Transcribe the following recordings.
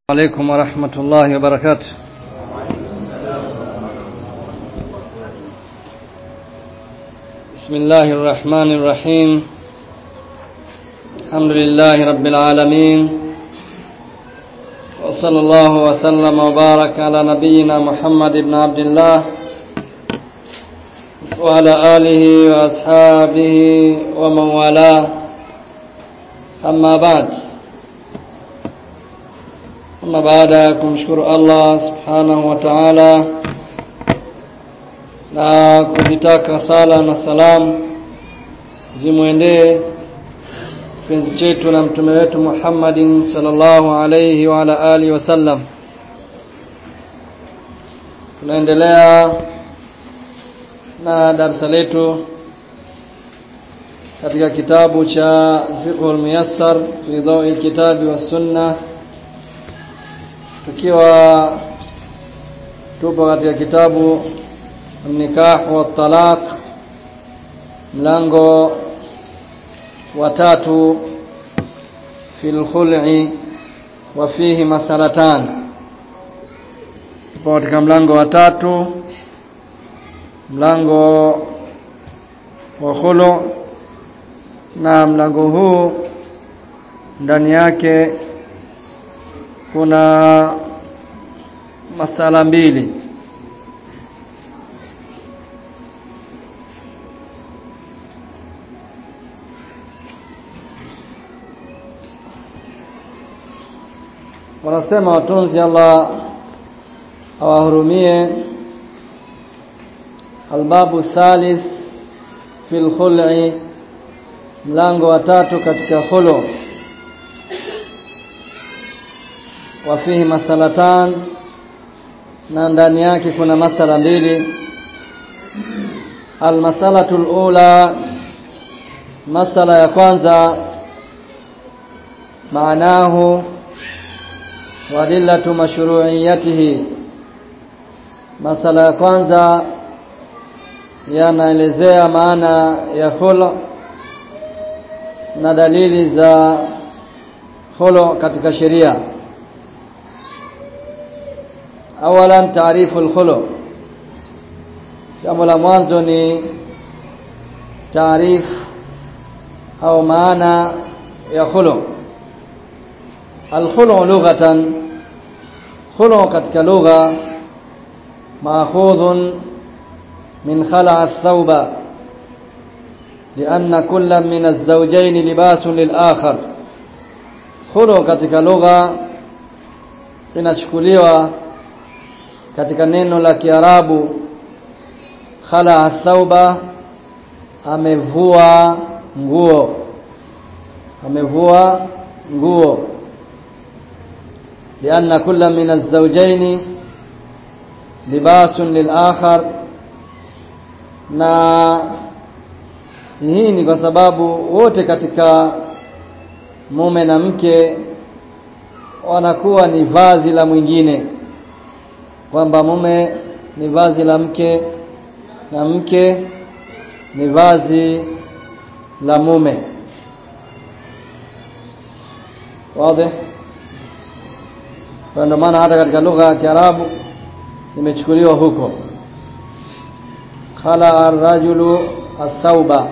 عليكم ورحمة الله وبركاته بسم الله الرحمن الرحيم الحمد لله رب العالمين وصلى الله وسلم وبارك على نبينا محمد بن عبد الله وعلى آله وأصحابه ومن والاه أما بعد Ama baada ya kumshukuru Allah subhanahu wa ta'ala na kuzitaka sala na salamu zimwendee kipenzi chetu na mtume wetu Muhammadin sallallahu alayhi wa ala alihi wasallam. Tunaendelea na darasa letu katika kitabu cha Fiqhul Muyassar fi Dawi Kitabi was Sunnah tukiwa tupo katika kitabu nikah wa talaq mlango wa tatu fil khul'i wa fihi masalatan tupo katika mlango wa tatu mlango wa khulu na mlango huu ndani yake kuna masala mbili wanasema watunzi Allah awahurumie albabu thalith fil khul'i mlango wa tatu katika khulu wa fihi masalatan na ndani yake kuna masala mbili almasalatu alula masala ya kwanza maanahu wa adillatu mashru'iyatihi masala ya kwanza yanaelezea maana ya khulu na dalili za khulu katika sheria awalan taarifu alkhulu jambo la mwanzo ni taarif au maana ya khulu alkhulu lughatan khulu katika lugha maakhudhun min khala' ath-thawba لأن كل من الزوجين لباس للآخر khulu katika lugha inachukuliwa katika neno la Kiarabu khala thauba amevua nguo amevua nguo lianna kulla min az-zawjayn libasun lil-akhar na hii ni kwa sababu wote katika mume na mke wanakuwa ni vazi la mwingine kwamba mume ni vazi la mke na mke ni vazi la mume wazi kwa ndio maana hata katika lugha ya Kiarabu imechukuliwa huko khala ar-rajulu ath-thawba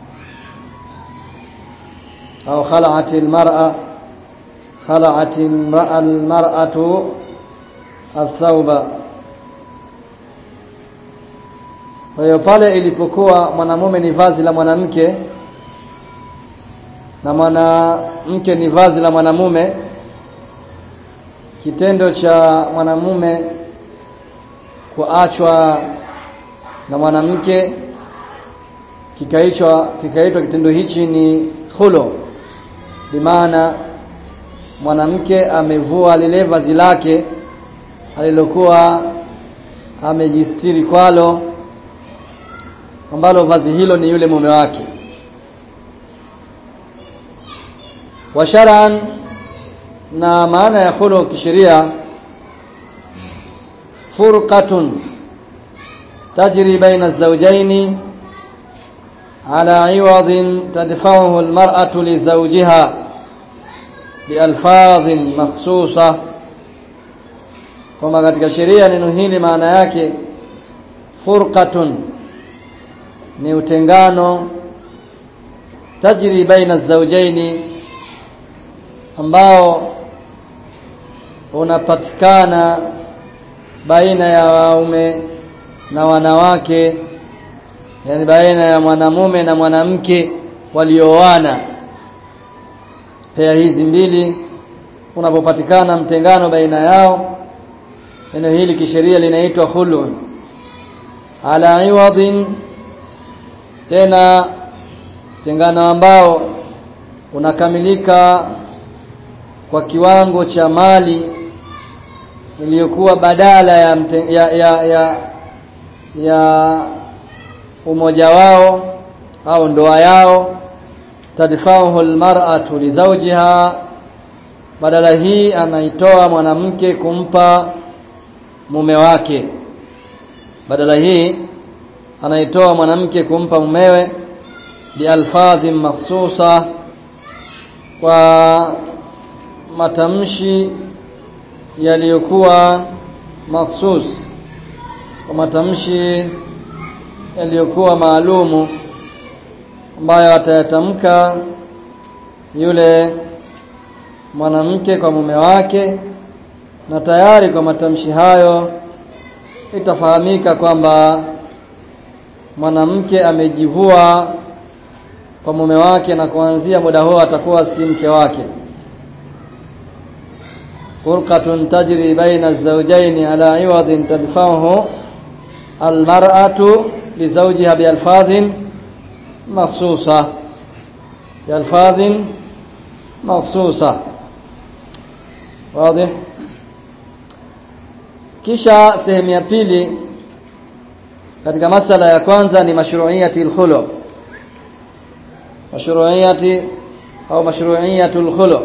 au khala'at al-mar'a khala'at al-mar'atu athauba kwa hiyo pale ilipokuwa mwanamume ni vazi la mwanamke na mwanamke ni vazi la mwanamume kitendo cha mwanamume kuachwa na mwanamke kikaitwa kikaitwa kitendo hichi ni khulu bimaana mwanamke amevua lile vazi lake alilokuwa amejistiri kwalo ambalo vazi hilo ni yule mume wake wa shar'an na maana ya khulu kisheria furqatun tajri baina az-zawjayn ala 'iwadin tadfa'uhu al-mar'atu li zawjiha بألفاظ مخصوصة kwamba katika sheria neno hili maana yake furqatun ni utengano tajri baina zawjaini ambao unapatikana baina ya waume na wanawake yani baina ya mwanamume na mwanamke walioana pea hizi mbili unapopatikana mtengano baina yao neno hili kisheria linaitwa khul'un ala iwadin tena tengano ambao unakamilika kwa kiwango cha mali iliyokuwa badala ya, mte, ya, ya, ya, ya umoja wao au ndoa yao tadfa'uhu almar'atu li zawjiha badala hii anaitoa mwanamke kumpa mume wake badala hii anaitoa mwanamke kumpa mumewe bialfadhi makhsusa kwa matamshi yaliyokuwa makhsus kwa matamshi yaliyokuwa maalumu ambayo atayatamka yule mwanamke kwa mume wake na tayari kwa matamshi hayo itafahamika kwamba mwanamke amejivua kwa mume wake na kuanzia muda huo atakuwa si mke wake furqatun tajri baina az-zawjayn ala iwadin tadfa'uhu al-mar'atu li zawjiha bi alfadhin makhsusa bi alfadhin makhsusa wazi kisha sehemu ya pili katika masala ya kwanza ni mashru'iyati al-khulu mashru'iyati au mashru'iyatul khulu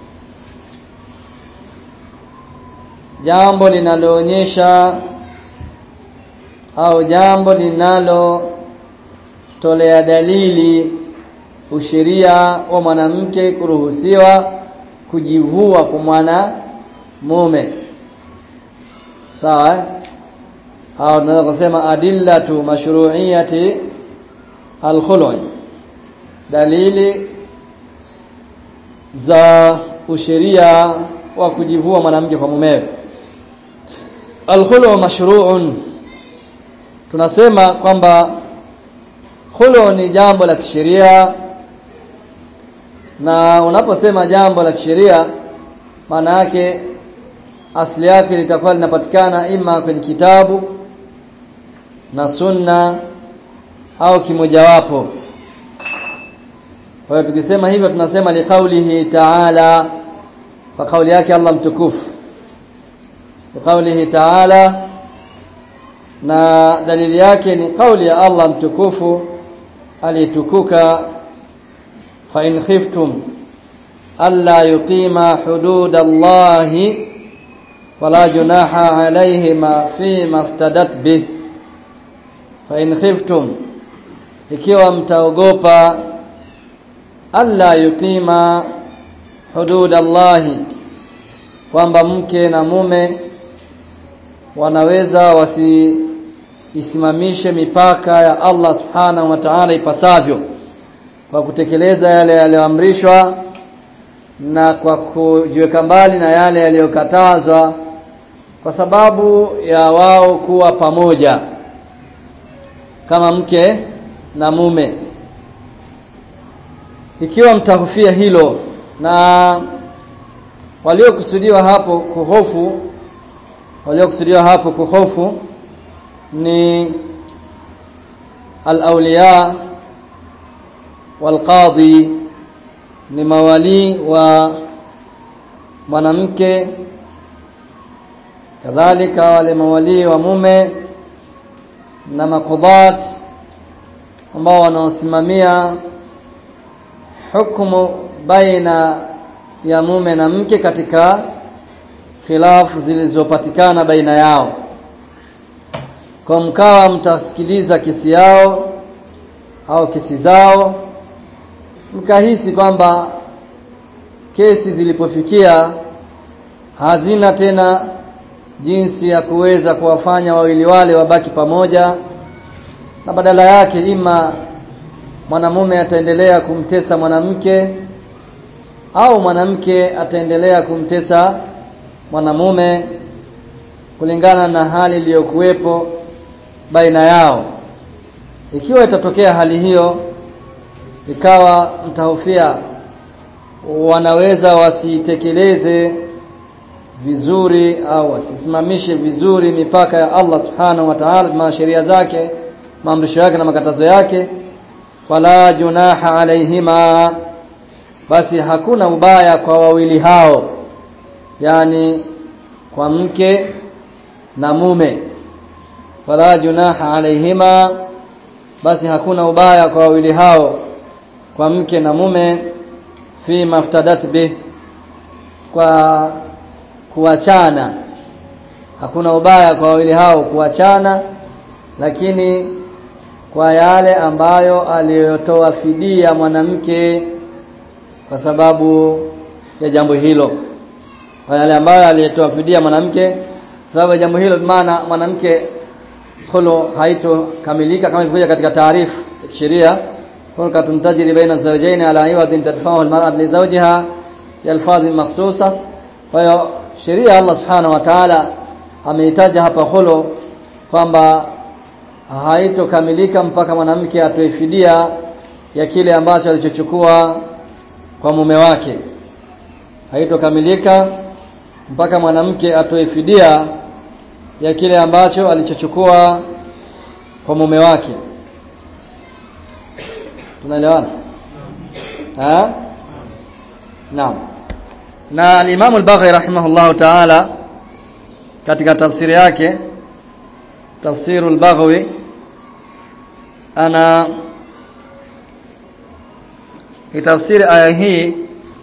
jambo linaloonyesha au jambo linalo tolea dalili usheria wa mwanamke kuruhusiwa kujivua kwa mwana mume sawa au tunaweza kusema adillatu mashru'iyati al-khulu' dalili za usheria wa kujivua mwanamke kwa mumewe al-khulu' mashru'un tunasema kwamba khulu ni jambo la kisheria na unaposema jambo la kisheria maana yake asili yake litakuwa linapatikana ima kwenye kitabu na sunna au kimojawapo kwa hiyo tukisema hivyo tunasema li qaulihi ta'ala kwa kauli yake Allah mtukufu li qaulihi ta'ala na dalili yake ni kauli ya Allah mtukufu aliyetukuka fa in khiftum alla yuqima hudud Allah wala junaha alayhima fi maftadat bih fa in khiftum ikiwa mtaogopa alla yuqima hudud Allah kwamba mke na mume wanaweza wasiisimamishe mipaka ya Allah subhanahu wa ta'ala ipasavyo kwa kutekeleza yale yaliyoamrishwa na kwa kujiweka mbali na yale yaliyokatazwa kwa sababu ya wao kuwa pamoja kama mke na mume ikiwa mtahofia hilo na waliokusudiwa hapo kuhofu waliokusudiwa hapo kuhofu ni al-awliya wal-qadhi ni mawali wa mwanamke kadhalika wale mawali wa mume na makudat ambao wanaosimamia hukumu baina ya mume na mke katika khilafu zilizopatikana baina yao kwa mkawa mtasikiliza kesi yao au kesi zao mkahisi kwamba kesi zilipofikia hazina tena jinsi ya kuweza kuwafanya wawili wale wabaki pamoja na badala yake ima mwanamume ataendelea kumtesa mwanamke au mwanamke ataendelea kumtesa mwanamume kulingana na hali iliyokuwepo baina yao ikiwa itatokea hali hiyo ikawa mtahofia wanaweza wasitekeleze vizuri au wasisimamishe vizuri mipaka ya Allah subhanahu wa ta'ala na sheria zake maamrisho yake na makatazo yake fala junaha alaihima basi hakuna ubaya kwa wawili hao yani kwa mke na mume fala junaha alaihima basi hakuna ubaya kwa wawili hao kwa mke na mume fi maftadat bih kwa kuachana hakuna ubaya kwa wawili hao kuachana lakini kwa yale ambayo aliyotoa fidia mwanamke kwa sababu ya jambo hilo kwa yale ambayo aliyotoa fidia mwanamke sababu ya jambo hilo maana mwanamke khulu haitokamilika kama ilivyokuja katika taarifu sheria hulqatun tajri baina zawjayn ala iwadin tadfa'u al-mar'atu li zawjiha yalfadhi makhsusa kwa hiyo sheria Allah subhanahu wa ta'ala ameitaja hapa khulu kwamba haitokamilika mpaka mwanamke atoe fidia ya kile ambacho alichochukua kwa mume wake haitokamilika mpaka mwanamke atoe fidia ya kile ambacho alichochukua kwa mume wake tunaelewana ha naam na al-Imam al-Baghawi rahimahullahu ta'ala katika tafsiri yake tafsiru al-Baghawi ana itafsiri aya hii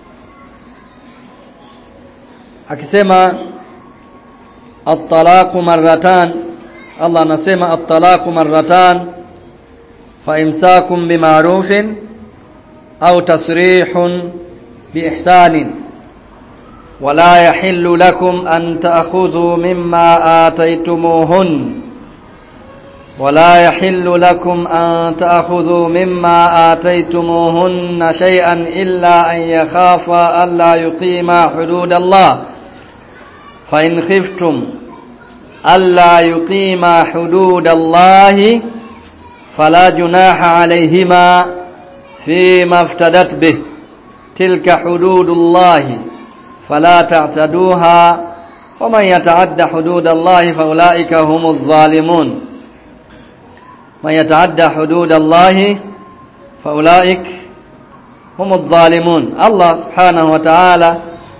akisema at-talaqu marratan Allah anasema at-talaqu marratan fa imsakum bima'rufin au tasrihun biihsanin ولا يحل لكم أن تأخذوا مما آتيتموهن ولا يحل لكم أن تأخذوا مما آتيتموهن شيئا إلا أن يخافا ألا يقيما حدود الله فإن خفتم ألا يقيما حدود الله فلا جناح عليهما فيما افتدت به تلك حدود الله فلا تعتدوها ومن يتعد حدود الله فأولئك هم الظالمون من يتعدى حدود الله فأولئك هم الظالمون الله سبحانه وتعالى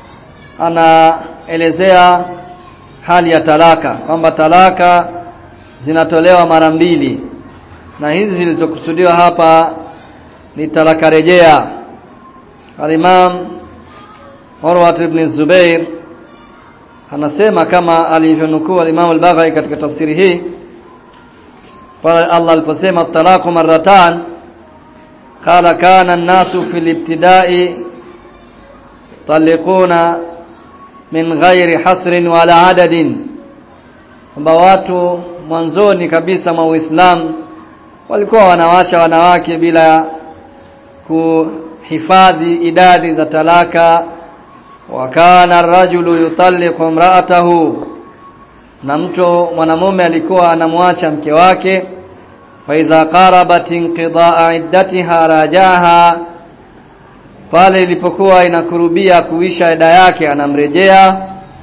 anaelezea hali ya talaka kwamba talaka zinatolewa mara mbili na hizi zilizokusudiwa hapa ni talaka rejea al-Imam Urwa ibn Zubair anasema kama alivyonukuu al-Imam al-Baghawi katika tafsiri hii pale Allah aliposema talaqu marratan qala kana an-nasu fil ibtida'i taliquna min ghairi hasrin wala adadin kwamba watu mwanzoni kabisa mwa Uislamu walikuwa wanawacha wanawake bila kuhifadhi idadi za talaka wa kana ar-rajulu yutalliqu imra'atahu na mtu mwanamume alikuwa anamwacha mke wake fa idha qarabat inqidaa iddatiha rajaha pale ilipokuwa inakurubia kuisha ida yake anamrejea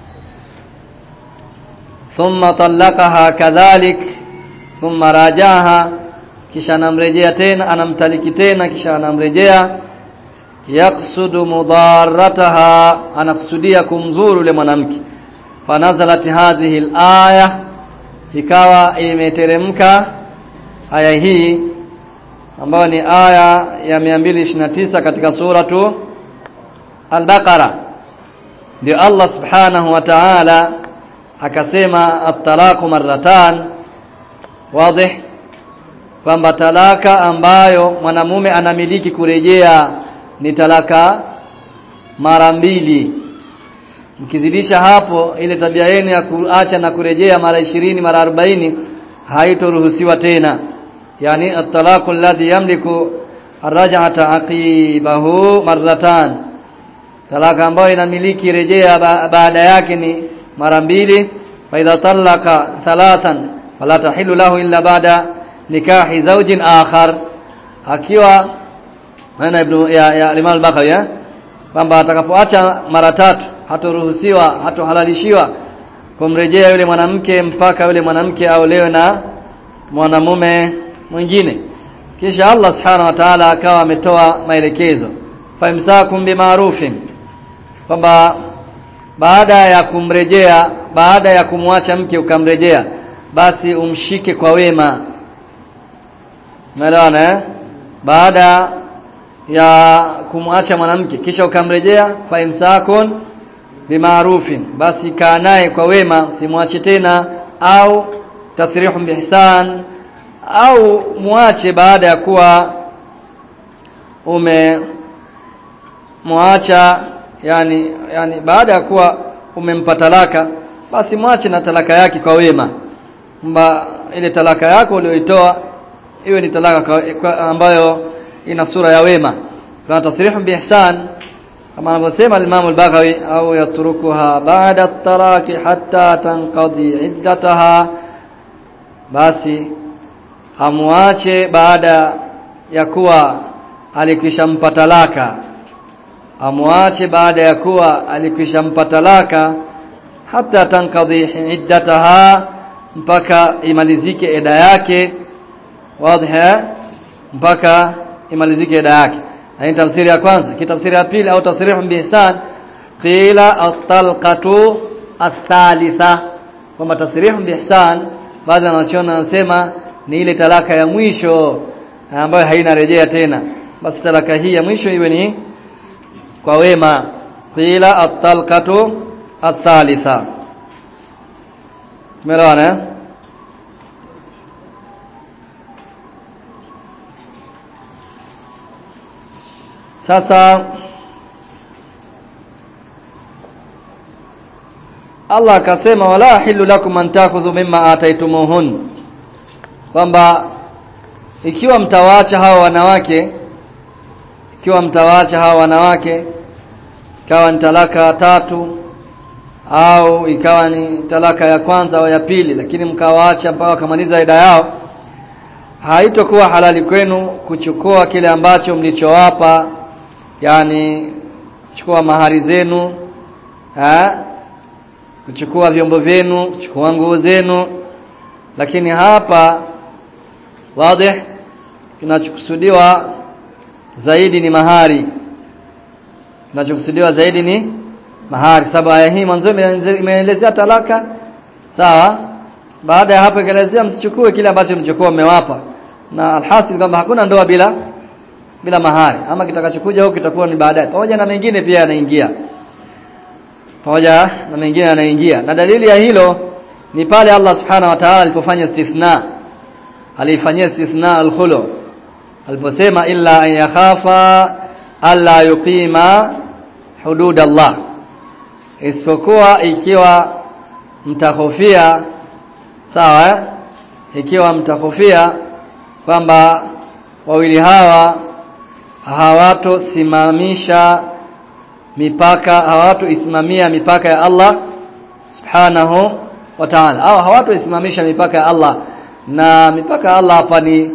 thumma talaqaha kadhalik thumma rajaha kisha anamrejea tena anamtaliki tena kisha anamrejea yaksudu mudarrataha anakusudia kumzuru yule mwanamke fanazalat hadhihi al-aya ikawa imeteremka aya hii ambayo ni aya ya 229 katika suratu al-Baqara ndio Allah subhanahu wa ta'ala akasema at-talaqu marratan wazi kwamba talaka ambayo mwanamume anamiliki kurejea ni talaka mara mbili mkizidisha hapo ile tabia yenu ya kuacha na kurejea mara ishirini mara arobaini haitoruhusiwa tena yani at-talaqu alladhi yamliku arraj'ata aqibahu marratan talaka ambayo inamiliki rejea ba baada yake ni mara mbili fa idha talaqa thalathan fala tahillu lahu illa ba'da nikahi zawjin akhar akiwa maana ibn ya, ya Imam al-Bakhawi kwamba atakapoacha mara tatu hatoruhusiwa hatohalalishiwa kumrejea yule mwanamke mpaka yule mwanamke aolewe na mwanamume mwingine kisha Allah subhanahu wa ta'ala akawa ametoa maelekezo faimsakum bimarufin kwamba baada ya kumrejea baada ya kumwacha mke ukamrejea basi umshike kwa wema umeelewana eh baada ya kumwacha mwanamke kisha ukamrejea faimsakun bimarufin basi kaa naye kwa wema usimwache tena au tasrihun bihsan au muache baada ya kuwa ume muacha yani yani baada ya kuwa umempa talaka basi mwache na talaka yake kwa wema kwamba ile talaka yako uliyoitoa iwe ni talaka kwa, kwa, ambayo ina sura ya wema kwa tasrihu biihsan kama anavyosema al-Imam al-Baghawi au yatrukuha ba'da at-talaqi hatta tanqadi iddataha basi amuache baada ya kuwa alikwisha mpa talaka amuache baada ya kuwa alikwisha mpa talaka hata tankadhi iddataha mpaka imalizike eda yake wazi mpaka imalizike eda yake hii tafsiri ya kwanza kitafsiri ya pili au tasrihu bihsan qila at-talqatu athalitha kwamba tasrihu bihsan baadhi wanachoona wanasema ni ile talaka ya mwisho ambayo haina rejea tena basi talaka hii ya mwisho iwe ni kwa wema qila at-talqatu athalitha tumeelewana sasa Allah akasema wala hilu lakum an takhudhu mimma ataitumuhun kwamba ikiwa mtawaacha hawa wanawake ikiwa mtawaacha hawa wanawake ikawa ni talaka tatu au ikawa ni talaka ya kwanza au ya pili lakini mkawaacha mpaka wakamaliza ida yao haitokuwa halali kwenu kuchukua kile ambacho mlichowapa yani kuchukua mahari zenu ha? kuchukua vyombo vyenu kuchukua nguo zenu lakini hapa wazi kinachokusudiwa zaidi ni mahari kinachokusudiwa zaidi ni mahari sababu aya hii mwanzo imeelezea talaka sawa baada ya hapo ikaelezea msichukue kile ambacho mlichokuwa mmewapa na alhasil kwamba hakuna ndoa bila bila mahari ama kitakachokuja huko kitakuwa ni baadaye pamoja na mengine pia yanaingia pamoja na mengine yanaingia na dalili ya hilo ni pale Allah subhanahu wa ta'ala alipofanya istithna alifanyia istithna al-khulu aliposema illa an yakhafa alla yuqima hudud Allah isipokuwa ikiwa mtahofia sawa eh? ikiwa mtahofia kwamba wawili hawa hawatosimamisha mipaka hawatoisimamia mipaka ya Allah subhanahu wa ta'ala au hawatoisimamisha mipaka ya Allah na mipaka ya Allah hapa ni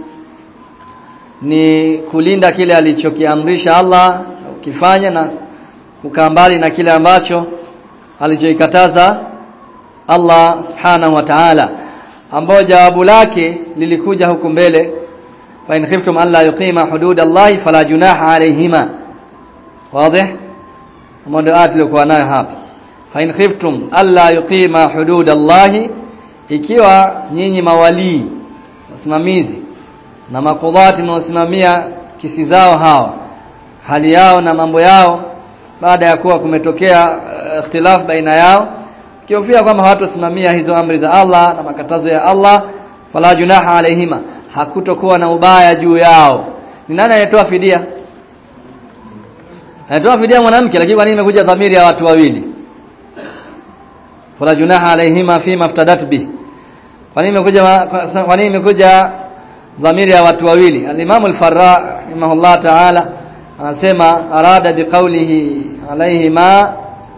ni kulinda kile alichokiamrisha Allah ukifanya na kukaa mbali na kile ambacho alichoikataza Allah subhanahu wa ta'ala ambao jawabu lake lilikuja huku mbele fa in khiftum alla yuqima hudud Allah fala junaha alayhima wazi mmoja ati likuwa nayo hapa fa in khiftum alla yuqima hudud Allah ikiwa nyinyi mawalii wasimamizi na makudhati mnaosimamia kisi zao hawa hali yao na mambo yao baada ya kuwa kumetokea uh, ikhtilaf baina yao kiofia kwamba hawatosimamia hizo amri za Allah na makatazo ya Allah fala junaha alaihima hakutokuwa na ubaya juu yao ni nani anayetoa fidia anatoa fidia mwanamke lakini kwa nini imekuja dhamiri ya watu wawili fala junaha alaihima fi maftadat bi kwa nini imekuja kwa nini imekuja dhamiri ya watu wawili al-Imam al-Farra rahimahullah ta'ala anasema arada biqaulihi alaihima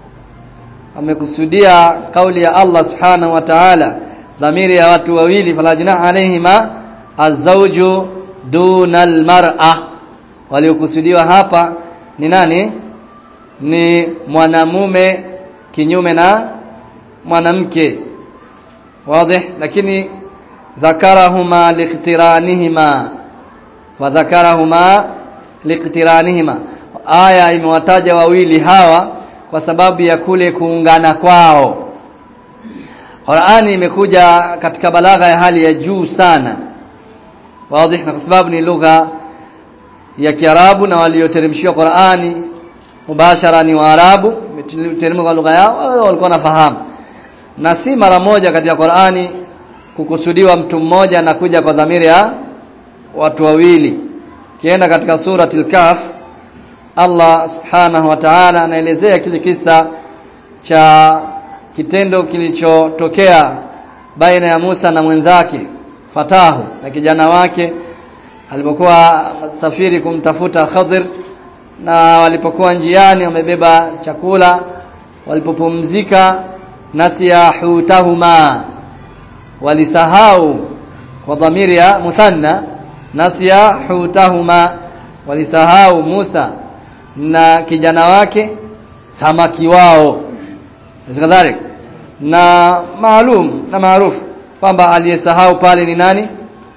amekusudia kauli ya Allah subhanahu wa ta'ala dhamiri ya watu wawili fala junaha alaihima azawju duna almar'a waliokusudiwa hapa ni nani ni mwanamume kinyume na mwanamke wazi lakini dhakarahuma liqtiranihima wa dhakarahuma liqtiranihima aya imewataja wawili hawa kwa sababu ya kule kuungana kwao Qur'ani imekuja katika balagha ya hali ya juu sana wazi na kwa sababu ni lugha ya Kiarabu na walioteremshiwa Qur'ani mubashara ni Waarabu teremka lugha yao walikuwa nafahamu na si mara moja katika Qur'ani kukusudiwa mtu mmoja na kuja kwa dhamiri ya watu wawili kienda katika suratul kahf Allah subhanahu wa ta'ala anaelezea kile kisa cha kitendo kilichotokea baina ya Musa na mwenzake Fatahu na kijana wake alipokuwa safiri kumtafuta Khadir na walipokuwa njiani wamebeba chakula walipopumzika nasiya hutahuma walisahau kwa dhamiri ya muthanna nasiya hutahuma walisahau Musa na kijana wake samaki wao kadhalika na maalum na maarufu kwamba aliyesahau pale ni nani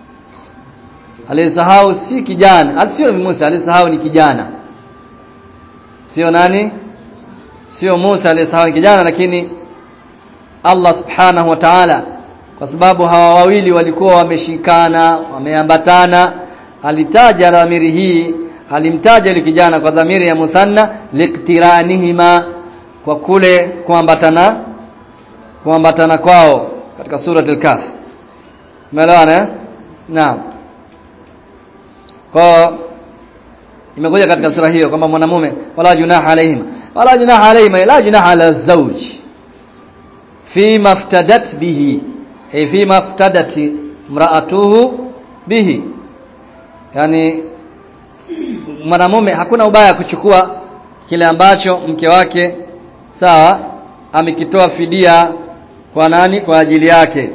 aliyesahau si kijana sio Musa aliyesahau ni kijana sio nani sio Musa aliyesahau ni kijana lakini Allah subhanahu wa ta'ala kwa sababu hawa wawili walikuwa wameshikana wameambatana alitaja dhamiri hii alimtaja yule kijana kwa dhamiri ya muthanna liqtiranihima kwa kule kuambatana kuambatana kwao katika sura al-kahf umeelewana eh naam kwa imekuja katika sura hiyo kwamba mwanamume wala junaha alaihima wala junaha alaihima la junaha ala zawj fi maftadat bihi ay fi maftadat imra'atuhu bihi yani mwanamume hakuna ubaya kuchukua kile ambacho mke wake sawa amekitoa fidia kwa nani kwa ajili yake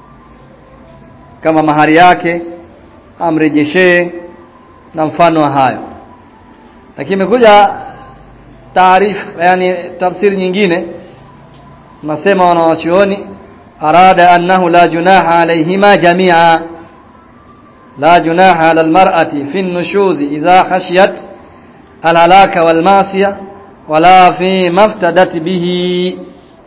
kama mahari yake amrejeshee na mfano wa hayo lakini imekuja taarifa yani tafsiri nyingine nasema wanawachuoni arada annahu la junaha alayhima jami'a la junaha ala almar'ati fi an-nushuz idha khashiyat al-halaka wal-ma'siyah wala fi maftadat bihi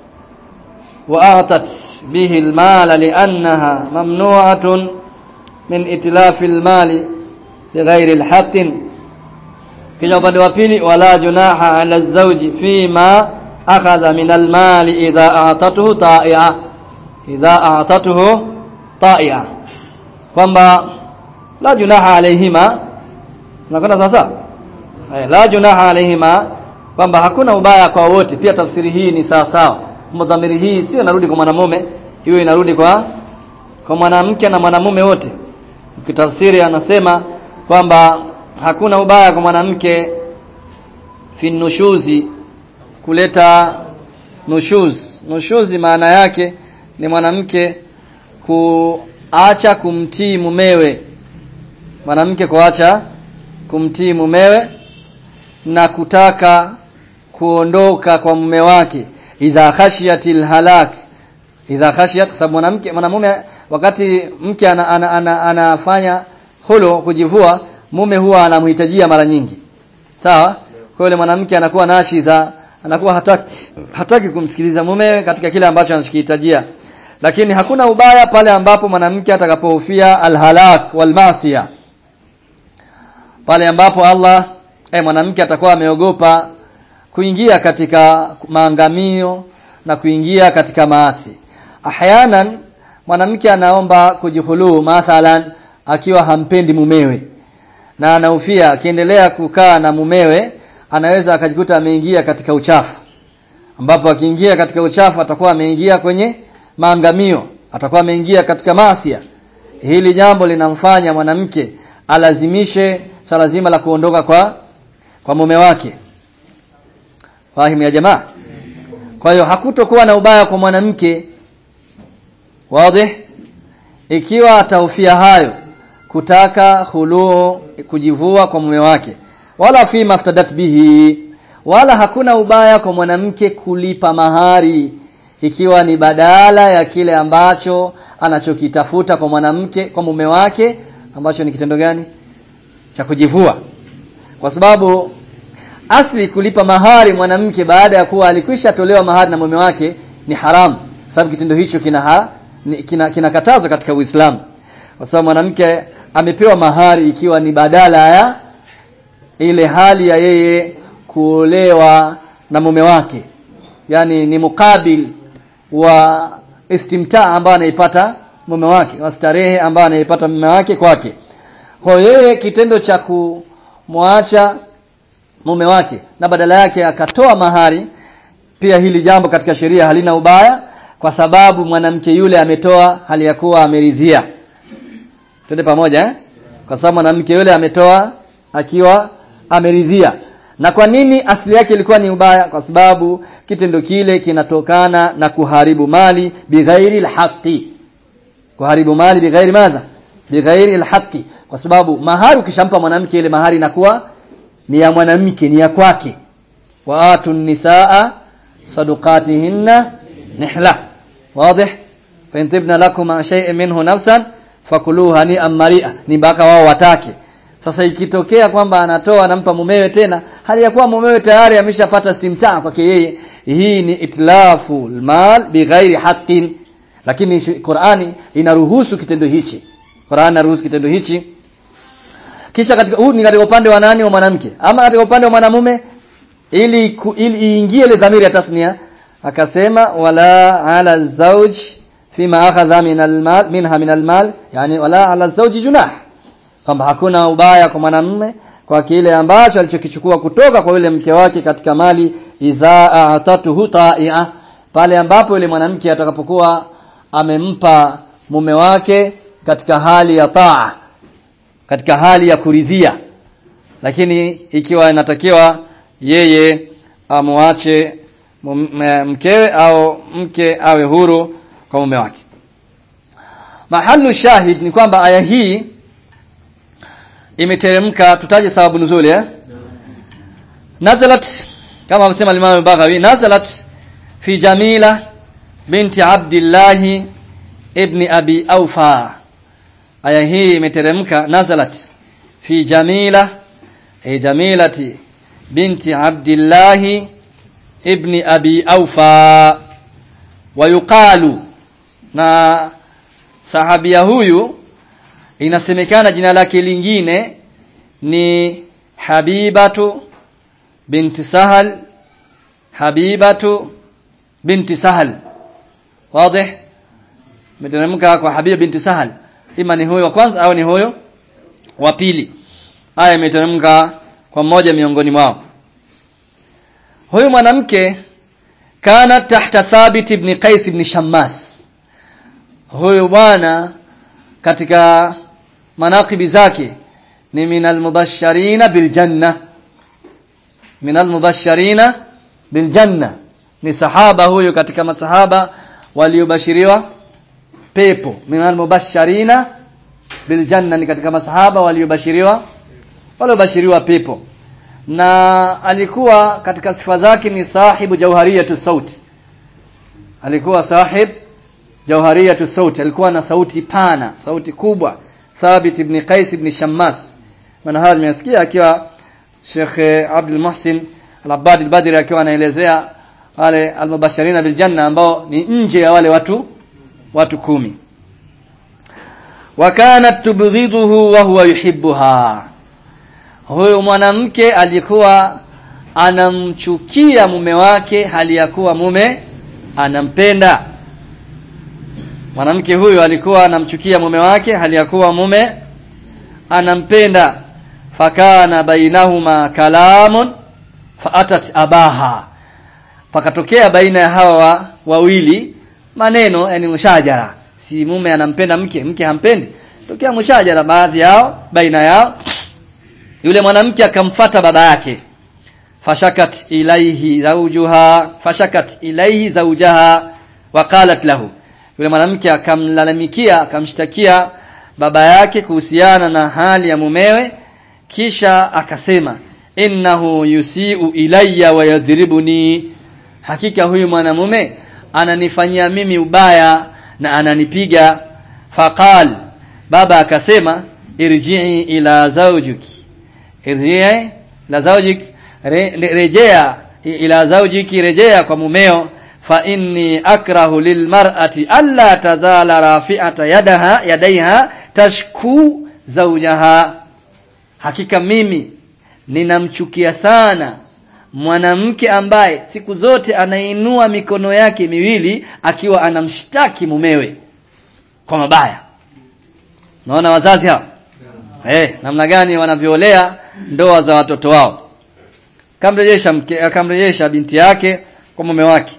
وأعطت به المال لأنها ممنوعة من إتلاف المال بغير الحق kisha upande wa pili wala junaha ala zawji fima akhadha min almali idha a'tatuhu ta'i'a idha a'tatuhu ta'i'a kwamba la junaha alaihima unakwenda sasa la junaha alaihima kwamba hakuna ubaya kwa wote pia tafsiri hii ni sawa sawa mdhamiri hii sio inarudi kwa mwanamume hiyo inarudi kwa kwa mwanamke na mwanamume wote ukitafsiri anasema kwamba hakuna ubaya kwa mwanamke fi nushuzi kuleta nushuz nushuzi maana yake ni mwanamke kuacha kumtii mumewe mwanamke kuacha kumtii mumewe na kutaka kuondoka kwa mume wake idha khashiyatil halak idha khashiyat kwa sababu mwanamke mwanamume wakati mke ana, ana, ana, anafanya hulu kujivua mume huwa anamhitajia mara nyingi sawa kwa yule mwanamke anakuwa nashiza anakuwa hataki hataki kumsikiliza mumewe katika kile ambacho anachokihitajia lakini hakuna ubaya pale ambapo mwanamke atakapohofia alhalak walmasia pale ambapo Allah eh mwanamke atakuwa ameogopa kuingia katika maangamio na kuingia katika maasi ahyanan mwanamke anaomba kujihulu mathalan akiwa hampendi mumewe na anahofia akiendelea kukaa na mumewe anaweza akajikuta ameingia katika uchafu ambapo akiingia katika uchafu atakuwa ameingia kwenye maangamio atakuwa ameingia katika masia hili jambo linamfanya mwanamke alazimishe swala zima la kuondoka kwa kwa mume wake fahimu ya jamaa kwa hiyo hakutokuwa na ubaya kwa mwanamke wazi ikiwa atahofia hayo kutaka khuluu kujivua kwa mume wake wala fi maftadat bihi wala hakuna ubaya kwa mwanamke kulipa mahari ikiwa ni badala ya kile ambacho anachokitafuta kwa mwanamke kwa mume wake ambacho ni kitendo gani cha kujivua kwa sababu asli kulipa mahari mwanamke baada ya kuwa alikwisha tolewa mahari na mume wake ni haramu sababu kitendo hicho kina ha, kina kinakatazwa katika Uislamu kwa sababu mwanamke amepewa mahari ikiwa ni badala ya ile hali ya yeye kuolewa na mume wake yani ni mukabil wa istimtaa ambayo anaipata mume wake wa starehe ambayo anaipata mume wake kwake kwa yeye kitendo cha kumwacha mume wake na badala yake akatoa mahari pia hili jambo katika sheria halina ubaya kwa sababu mwanamke yule ametoa hali ya kuwa ameridhia twende pamoja eh? kwa sababu mwanamke yule ametoa akiwa ameridhia na kwa nini asili yake ilikuwa ni ubaya kwa sababu kitendo kile kinatokana na kuharibu mali bighairi alhaqi kuharibu mali bighairi madha bighairi alhaqi kwa sababu mahari ukishampa mwanamke ile mahari inakuwa ni ya mwanamke ni ya kwake wa atu nisaa sadaqatihinna nihla wazi fa intibna lakum shay'in minhu nafsan fakuluha ni amaria ni mpaka wao watake sasa ikitokea kwamba anatoa anampa mumewe tena hali ya kuwa mumewe tayari ameshapata istimtaa kwake yeye hii ni itlafu almal bighairi haqqin lakini Qur'ani inaruhusu kitendo hichi Qur'ani inaruhusu kitendo hichi kisha katika huu ni katika upande wa nani wa mwanamke ama katika upande wa mwanamume ili ku, ili iingie ile dhamiri ya tasnia akasema wala ala zawj fima akhadha min almal minha min almal yani wala ala zawj junah kwamba hakuna ubaya kwa mwanamume kwa kile ambacho alichokichukua kutoka kwa yule mke wake katika mali idha atatuhu ta'i'a pale ambapo yule mwanamke atakapokuwa amempa mume wake katika hali ya taa katika hali ya kuridhia lakini ikiwa inatakiwa yeye amwache mkewe au mke awe huru kwa mume wake mahalu shahid ni kwamba aya hii imeteremka tutaje sababu nuzuli eh nazalat kama amesema Imam Baghawi nazalat fi Jamila binti Abdullah ibn Abi Aufa aya hii imeteremka nazalat fi Jamila e Jamilati binti Abdullah ibn Abi Aufa wayuqalu na sahabia huyu inasemekana jina lake lingine ni Habibatu binti Sahal Habibatu binti Sahal wazi meteremka kwa Habiba binti Sahal ima ni huyo wa kwanza au ni huyo wa pili aya imeteremka kwa mmoja miongoni mwao huyu mwanamke kana tahta Thabit ibn Qais ibn Shammas huyu bwana katika manaqibi zake ni minal mubashirina bil janna minal mubashirina bil janna ni sahaba huyu katika masahaba waliobashiriwa pepo minal mubashirina bil janna ni katika masahaba waliobashiriwa waliobashiriwa pepo na alikuwa katika sifa zake ni sahibu jauhariyatu sauti alikuwa sahib jauhariyatu sauti alikuwa na sauti pana sauti kubwa Thabit ibn Qais ibn Shammas maana haya nimesikia akiwa Sheikh Abdul Muhsin Al-Abbad al-Badri akiwa anaelezea wale al-mubashirina bil janna ambao ni nje ya wale watu watu kumi wa kanat tubghiduhu wa huwa yuhibbuha huyo mwanamke alikuwa anamchukia mume wake hali ya kuwa mume anampenda mwanamke huyu alikuwa anamchukia mume wake hali ya kuwa mume anampenda fakana bainahuma kalamun faatat abaha pakatokea baina ya hawa wawili maneno yani mushajara si mume anampenda mke mke hampendi tokea mushajara baadhi yao baina yao yule mwanamke akamfata baba yake fashakat ilaihi zawjuha fashakat ilaihi zawjaha waqalat lahu yule mwanamke akamlalamikia akamshtakia baba yake kuhusiana na hali ya mumewe kisha akasema innahu yusiu ilayya wa yadhribuni hakika huyu mwanamume ananifanyia mimi ubaya na ananipiga faqal baba akasema irji'i ila zawjiki irji'i la zawjik re, rejea ila zawjiki rejea kwa mumeo fa inni akrahu lilmar'ati alla tazala rafi'ata yadaha yadaiha tashku zawjaha hakika mimi ninamchukia sana mwanamke ambaye siku zote anainua mikono yake miwili akiwa anamshtaki mumewe kwa mabaya naona wazazi hao eh namna gani wanavyoolea ndoa za watoto wao kamrejesha mke akamrejesha binti yake kwa mume wake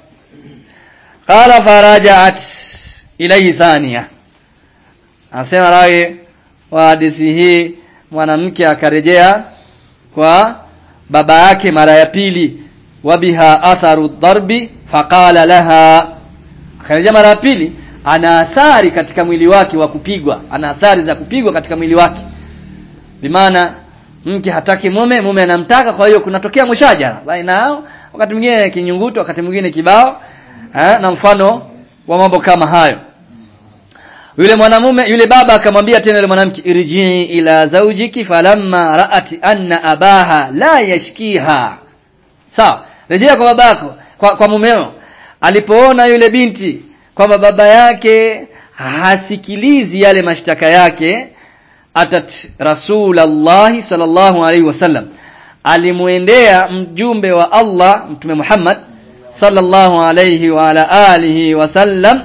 qala farajaat ilayhi thaniya anasema rawi wa hadithi hii mwanamke akarejea kwa baba yake mara ya pili wabiha atharu dharbi faqala laha akarejea mara ya pili ana athari katika mwili wake wa kupigwa ana athari za kupigwa katika mwili wake bimaana mke hataki mume mume anamtaka kwa hiyo kunatokea mushajara baina yao wakati mwingine kinyunguto wakati mwingine kibao eh, na mfano wa mambo kama hayo yule mwanamume yule baba akamwambia tena yule mwanamke irjii ila zaujiki falamma ra'at anna abaha la yashkiha sawa rejea kwa babako kwa, kwa mumeo alipoona yule binti kwamba baba yake hasikilizi yale mashtaka yake atat rasulallahi sallallahu alaihi wasallam alimuendea mjumbe wa Allah mtume Muhammad sallallahu alaihi wa ala alihi wasallam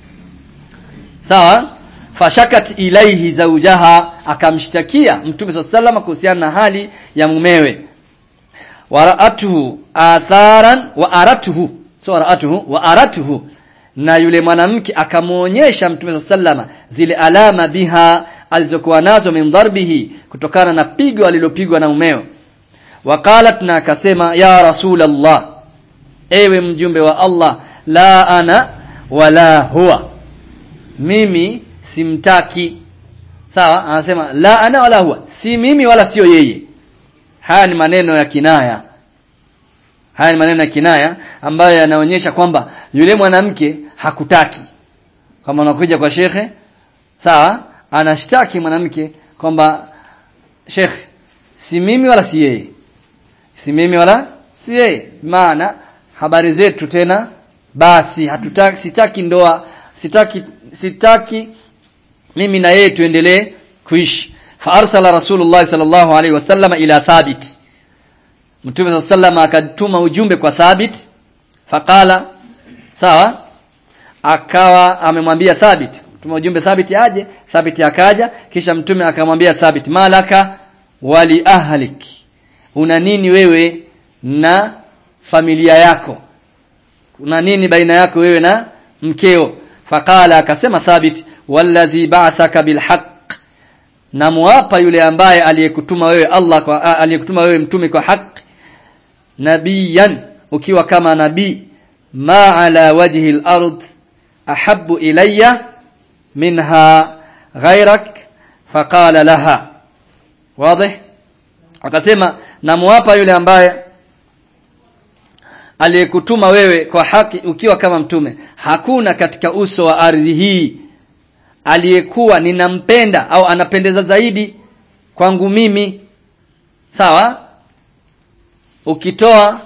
sawa fashakat ilaihi zawjaha akamshtakia mtume sallallahu kuhusiana na hali ya mumewe wara'atuhu atharan wa aratuhu so wara'atuhu wa aratuhu na yule mwanamke akamuonyesha mtume sallama zile alama biha alizokuwa nazo min dharbihi kutokana na pigo alilopigwa na mumeo waqalat na akasema ya rasulallah ewe mjumbe wa Allah la ana wala huwa mimi simtaki sawa anasema la ana wala huwa si mimi wala sio yeye haya ni maneno ya kinaya haya ni maneno ya kinaya ambayo yanaonyesha kwamba yule mwanamke hakutaki kama unakuja kwa shekhe sawa anashtaki mwanamke kwamba shekhe si mimi wala si yeye si mimi wala si yeye maana habari zetu tena basi hatutaki sitaki ndoa sitaki sitaki mimi na yeye tuendelee kuishi fa arsala rasulullah sallallahu alaihi wasallam ila thabit mtume sallallahu akatuma ujumbe kwa thabit faqala sawa akawa amemwambia thabit tuma ujumbe thabit aje thabit akaja kisha mtume akamwambia thabit malaka wali ahlik una nini wewe na familia yako kuna nini baina yako wewe na mkeo faqala akasema thabit walladhi ba'athaka bilhaq na muapa yule ambaye aliyekutuma wewe Allah kwa aliyekutuma wewe mtume kwa haki nabiyan ukiwa kama nabii ma ala wajhi al-ard ahabbu ilayya minha ghayrak faqala laha wazi akasema namuapa yule ambaye aliyekutuma wewe kwa haki ukiwa kama mtume hakuna katika uso wa ardhi hii aliyekuwa ninampenda au anapendeza zaidi kwangu mimi sawa ukitoa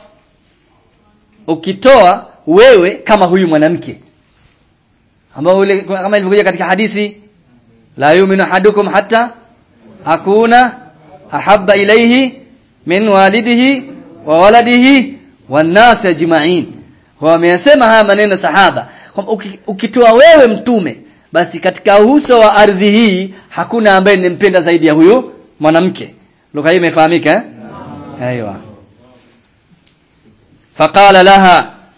ukitoa wewe kama huyu mwanamke ambao ule kama ilivyokuja katika hadithi la yu'minu ahadukum hatta akuna ahabba ilayhi min walidihi wa waladihi wan nas ajma'in wameyasema haya maneno sahaba kwamba ukitoa wewe mtume basi katika uso wa ardhi hii hakuna ambaye nimpenda zaidi ya huyu mwanamke lugha hii imefahamika eh aiywa faqala laha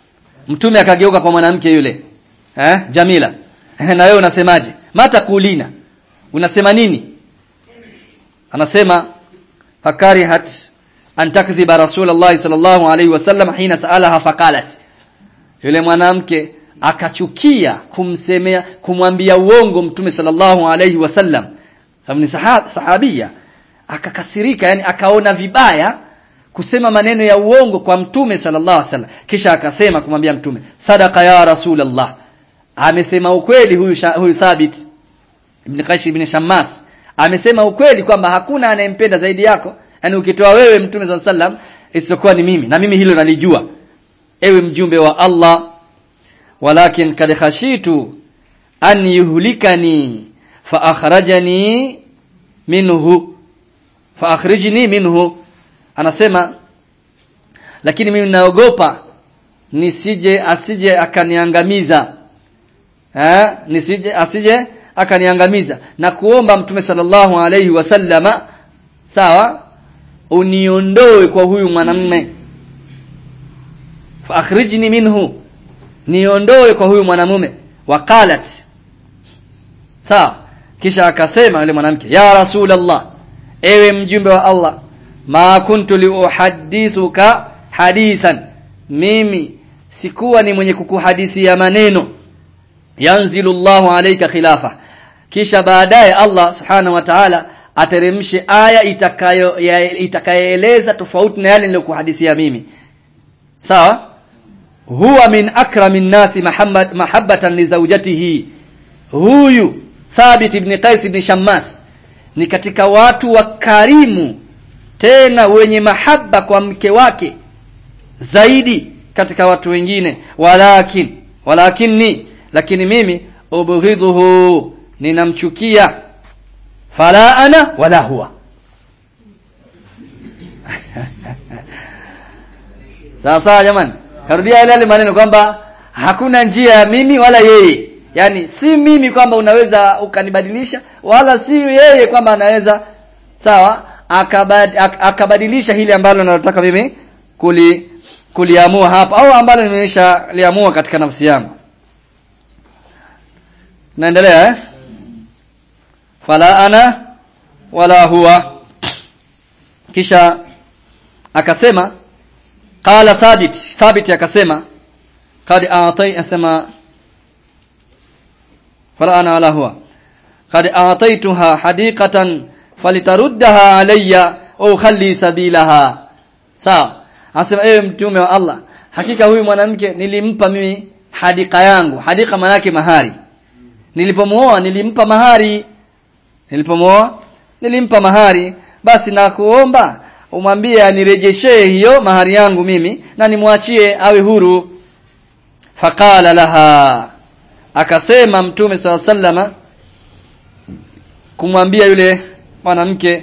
mtume akageuka kwa mwanamke yule eh Jamila na wewe unasemaje mata kulina unasema nini anasema fakarihat an takdhiba rasulullah sallallahu alaihi wasallam hina saalaha faqalat yule mwanamke akachukia kumsemea kumwambia uongo mtume sallallahu alaihi wasallam sababu ni sahab, sahabia akakasirika yani akaona vibaya kusema maneno ya uongo kwa mtume sallallahu alaihi wasallam kisha akasema kumwambia mtume sadaka ya rasulullah amesema ukweli huyu huyu thabit ibn Qais ibn Shammas amesema ukweli kwamba hakuna anayempenda zaidi yako yani ukitoa wewe mtume sallallahu alaihi wasallam isipokuwa ni mimi na mimi hilo nalijua ewe mjumbe wa Allah walakin kad khashitu an yuhlikani fa akhrajani minhu fa akhrijni minhu anasema lakini mimi naogopa nisije asije akaniangamiza eh nisije asije akaniangamiza na kuomba mtume sallallahu alayhi wasallama sawa uniondoe kwa huyu mwanamume fa akhrijni minhu niondoe kwa huyu mwanamume waqalat sawa kisha akasema yule mwanamke ya rasulullah ewe mjumbe wa Allah ma kuntu liuhadithuka hadithan mimi sikuwa ni mwenye kukuhadithia maneno yanzilu Allahu alayka khilafa kisha baadaye Allah subhanahu wa ta'ala ateremshe aya itakayo itakayoeleza tofauti na yale niliyokuhadithia mimi sawa huwa min akramin nasi Muhammad mahabbatan li zawjatihi huyu Thabit ibn Qais ibn Shammas ni katika watu wakarimu tena wenye mahaba kwa mke wake zaidi katika watu wengine walakin walakinni lakini mimi ubghidhuhu ninamchukia fala ana wala huwa sawa sawa jamani karudia yale yale maneno kwamba hakuna njia ya mimi wala yeye yani si mimi kwamba unaweza ukanibadilisha wala si yeye kwamba anaweza sawa akabad, ak, akabadilisha hili ambalo nalotaka mimi kuli kuliamua hapa au ambalo nimesha liamua katika nafsi yangu naendelea eh fala ana wala huwa kisha akasema qala thabit thabit akasema qad a'tai asema fala ana wala huwa qad a'taituha hadiqatan falitaruddaha alayya au khalli sabilaha sawa anasema ewe mtume wa Allah hakika huyu mwanamke nilimpa mimi hadika yangu hadika manake mahari nilipomuoa nilimpa mahari nilipomuoa nilimpa mahari basi na kuomba umwambie anirejeshee hiyo mahari yangu mimi na nimwachie awe huru faqala laha akasema mtume saw sallama kumwambia yule mwanamke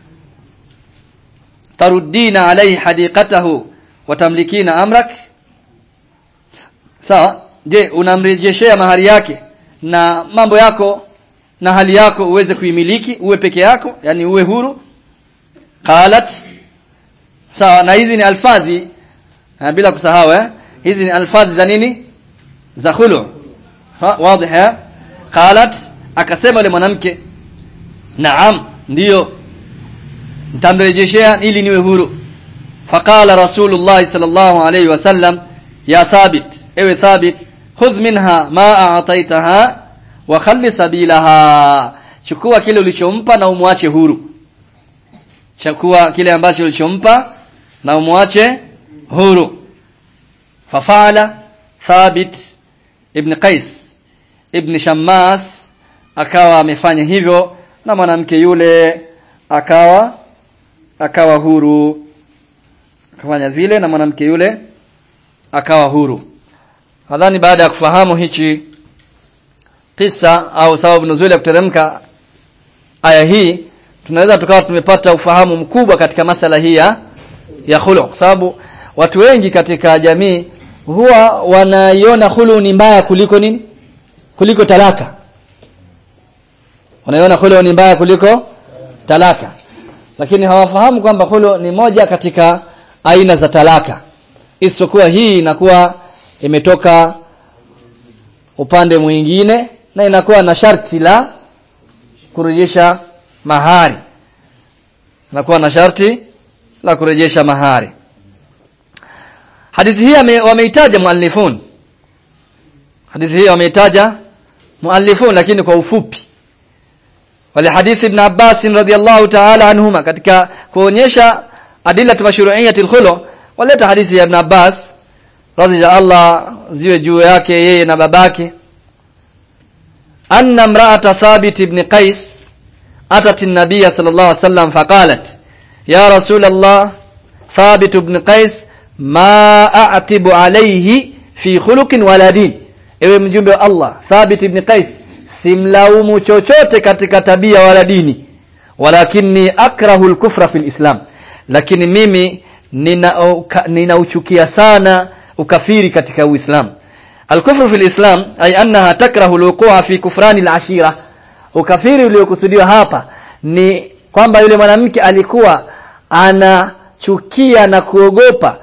taruddina alayhi hadiqatahu watamlikina amrak sawa je unamrejeshea mahari yake na mambo yako na hali yako uweze kuimiliki uwe peke yako yani uwe huru qalat sawa na hizi ni alfadhi ha, bila kusahau eh hizi ni alfadhi za nini za khulu wazi eh qalat akasema yule mwanamke naam ndiyo nitamrejeshea ili niwe huru faqala rasulullah sallallahu alayhi wasallam ya thabit ewe thabit khudh minha ma a'taitaha wa khalli sabilaha chukua kile ulichompa na umwache huru chukua kile ambacho ulichompa na umwache huru fafala thabit ibn qais ibn shammas akawa amefanya hivyo na mwanamke yule akawa akawa huru akafanya vile na mwanamke yule akawa huru nadhani baada ya kufahamu hichi kisa au sababu nuzuli ya kuteremka aya hii tunaweza tukawa tumepata ufahamu mkubwa katika masala hii ya ya khulu sababu watu wengi katika jamii huwa wanaiona khulu ni mbaya kuliko nini kuliko talaka wanaiona khulu ni mbaya kuliko talaka lakini hawafahamu kwamba khulu ni moja katika aina za talaka isipokuwa hii inakuwa imetoka upande mwingine na inakuwa na sharti la kurejesha mahari inakuwa na sharti la kurejesha mahari hadithi hii wameitaja muallifun hadithi hii wameitaja muallifun lakini kwa ufupi wale hadithi ibn Abbas radhiyallahu ta'ala anhuma katika kuonyesha adilatu mashru'iyyati al-khulu waleta hadithi ya ibn Abbas radhi ya Allah ziwe juu yake yeye na babake anna imra'ata thabit ibn qais atat an-nabiy sallallahu alayhi wasallam faqalat ya rasul Allah thabit ibn qais ma a'tibu alayhi fi khuluqin wala din ewe mjumbe wa Allah thabit ibn qais simlaumu chochote katika tabia wala dini walakinni akrahu al-kufra fil islam lakini mimi ninauchukia nina sana ukafiri katika uislamu al-kufru fil islam ay annaha takrahu al-wuqu'a fi kufrani al-ashira ukafiri uliokusudiwa hapa ni kwamba yule mwanamke alikuwa anachukia na kuogopa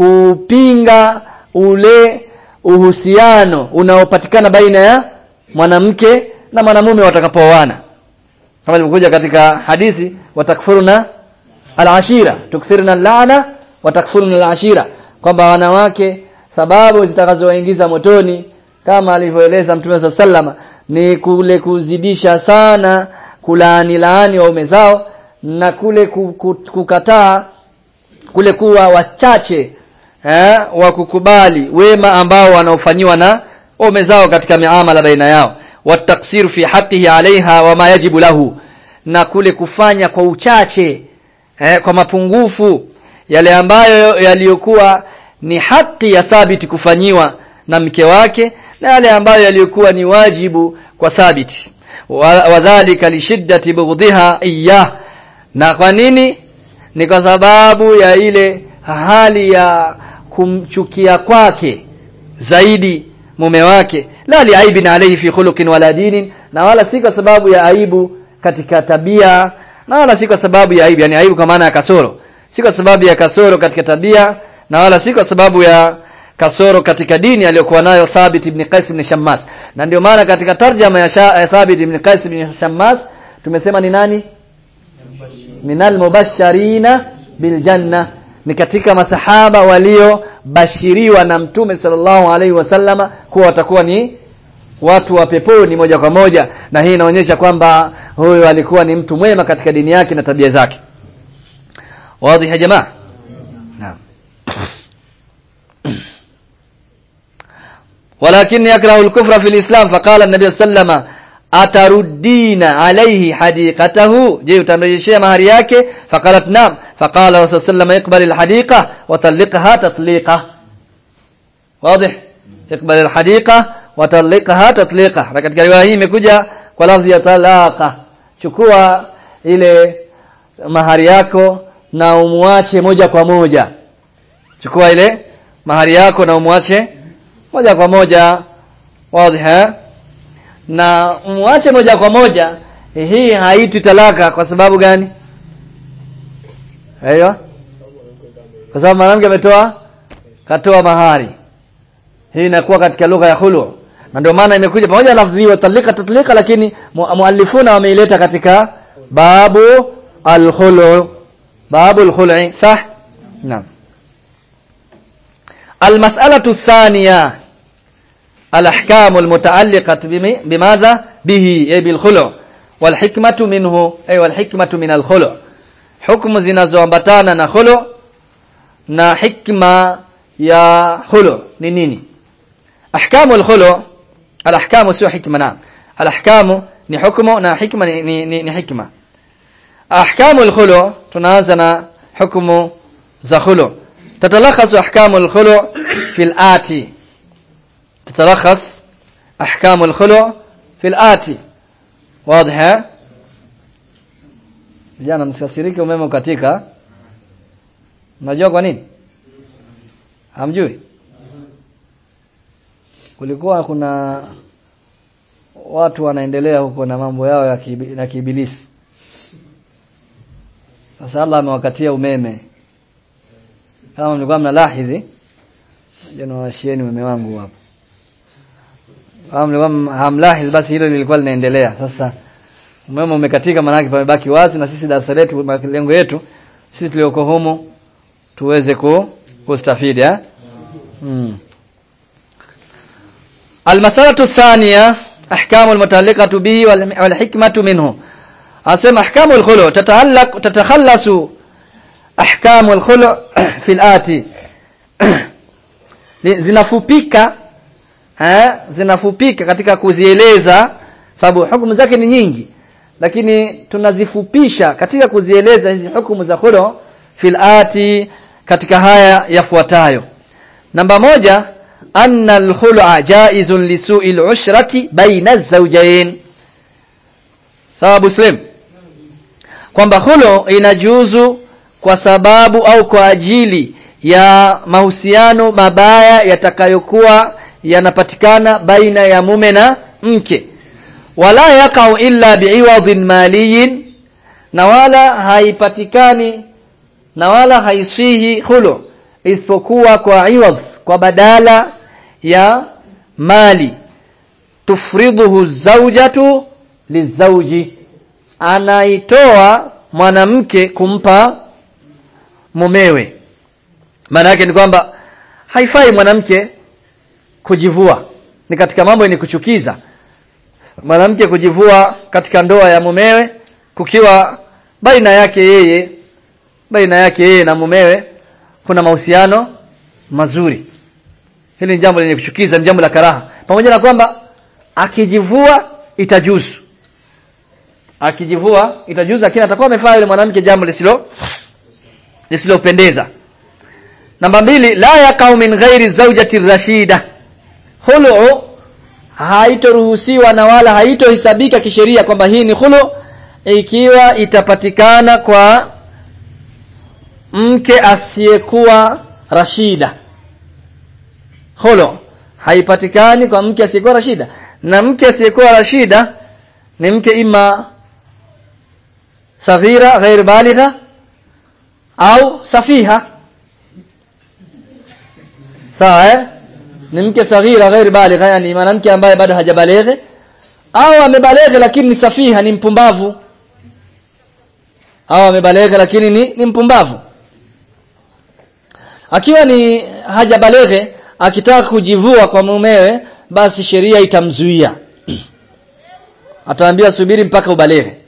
kupinga ule uhusiano unaopatikana baina ya mwanamke na mwanamume watakapooana kama ilivyokuja katika hadithi watakfuruna al-ashira tukthirna al-la'na watakfuruna al-ashira kwamba wanawake sababu zitakazowaingiza motoni kama alivyoeleza Mtume sallama ni kule kuzidisha sana kulaani laani waume zao na kule kukataa kule kuwa wachache eh, wa kukubali wema ambao wanaofanyiwa na waume zao katika miamala baina yao wataksiru fi haqqihi alaiha wama yajibu lahu na kule kufanya kwa uchache eh, kwa mapungufu yale ambayo yaliyokuwa ni haki ya thabiti kufanyiwa na mke wake na yale ambayo yaliyokuwa ni wajibu kwa thabiti wadhālika lishiddati bughdhiha iyyah na kwa nini ni kwa sababu ya ile hali ya kumchukia kwake zaidi mume wake la liaibin alayhi fi khuluqin wala dinin na wala si kwa sababu ya aibu katika tabia na wala si kwa sababu ya aibu yani aibu kwa maana ya kasoro si kwa sababu ya kasoro katika tabia na wala si kwa sababu ya kasoro katika dini aliyokuwa nayo Thabit ibn Qais ibn Shammas na ndio maana katika tarjama ya Sha, Thabit ibn Qais ibn Shammas tumesema ni nani minal mubashirina bil janna ni katika masahaba waliobashiriwa na mtume sallallahu alaihi wasallama kuwa watakuwa ni watu wa peponi moja kwa moja na hii inaonyesha kwamba huyo alikuwa ni mtu mwema katika dini yake na tabia zake wazi ya jamaa naam ولكن يكره الكفر في الإسلام فقال النبي صلى الله عليه وسلم ataruddina alayhi hadiqatahu je utamrejeshia mahari yake faqalat nam faqala rasul sallallahu iqbal alhadiqa wa talliqha tatliqa wazi iqbal alhadiqa wa talliqha tatliqa na katika riwaya hii imekuja kwa lafzi ya talaqa chukua ile mahari yako na umuache moja kwa moja chukua ile mahari yako na umuache moja kwa moja wazi na umwache moja kwa moja hii haitwi talaka kwa sababu gani aiyo kwa sababu mwanamke ametoa katoa mahari hii inakuwa katika lugha ya khulu na ndio maana imekuja pamoja na lafzi wa talika tatlika lakini muallifuna wameileta katika babu al-khulu babu al-khul'i sah naam المسألة الثانية الأحكام المتعلقة بماذا به أي بالخلع والحكمة منه أي والحكمة من الخلع حكم zinazoambatana na khulu na hikma ya khulu ni nini ahkamu al-khulu al-ahkamu sio hikma na al-ahkamu ni hukumu na hikma ni, ni, ni, ni hikma ahkamu al-khulu tunaanza na hukumu za khulu تتلخص أحكام الخلع في الآتي تتلخص أحكام الخلع في الآتي واضحة jana msikasirike umeme ukatika unajua kwa nini hamjui kulikuwa kuna watu wanaendelea huko na mambo yao ya kibi, na kibilisi sasa Allah amewakatia umeme kama mlikuwa mnalahidhi jana washieni mume wangu hapo kama mlikuwa hamlahi basi hilo lilikuwa linaendelea sasa umeme umekatika maana pamebaki wazi na sisi darasa letu malengo yetu sisi tulioko humo tuweze ku kustafidi eh mm. المسألة الثانية أحكام المتعلقة به والحكمة منه أسمى أحكام الخلع تتعلق تتخلص أحكام الخلع في الآتي zinafupika eh zinafupika katika kuzieleza sababu hukumu zake ni nyingi lakini tunazifupisha katika kuzieleza hizi hukumu za khulu fil ati katika haya yafuatayo namba moja anna al-khul'a jaizun li su'i al-ushrati baina az-zawjayn sababu slim kwamba khulu inajuzu kwa sababu au kwa ajili ya mahusiano mabaya yatakayokuwa yanapatikana baina ya mume na mke wala yakau illa bi'iwadhin maliyin na wala haipatikani na wala haiswihi khulu isipokuwa kwa iwadh kwa badala ya mali tufriduhu zawjatu lizauji anaitoa mwanamke kumpa mumewe maana yake ni kwamba haifai mwanamke kujivua ni katika mambo yenye kuchukiza mwanamke kujivua katika ndoa ya mumewe kukiwa baina yake yeye baina yake yeye na mumewe kuna mahusiano mazuri hili ni jambo lenye kuchukiza ni jambo la karaha pamoja na kwamba akijivua itajuzu akijivua itajuzu lakini atakuwa amefanya yule mwanamke jambo lisilo lisilopendeza namba mbili la yakau min ghairi zawjati rashida khulu haitoruhusiwa na wala haitohesabika kisheria kwamba hii ni khulu ikiwa itapatikana kwa mke asiyekuwa rashida khulu haipatikani kwa mke asiyekuwa rashida na mke asiyekuwa rashida ni mke ima saghira ghair baligha au safiha sawa eh ni mke saghira ghair baligha yani mwanamke ambaye bado hajabaleghe au amebaleghe lakini ni safiha ni mpumbavu au amebaleghe lakini ni, ni mpumbavu akiwa ni hajabaleghe akitaka kujivua kwa mumewe basi sheria itamzuia ataambiwa subiri mpaka ubaleghe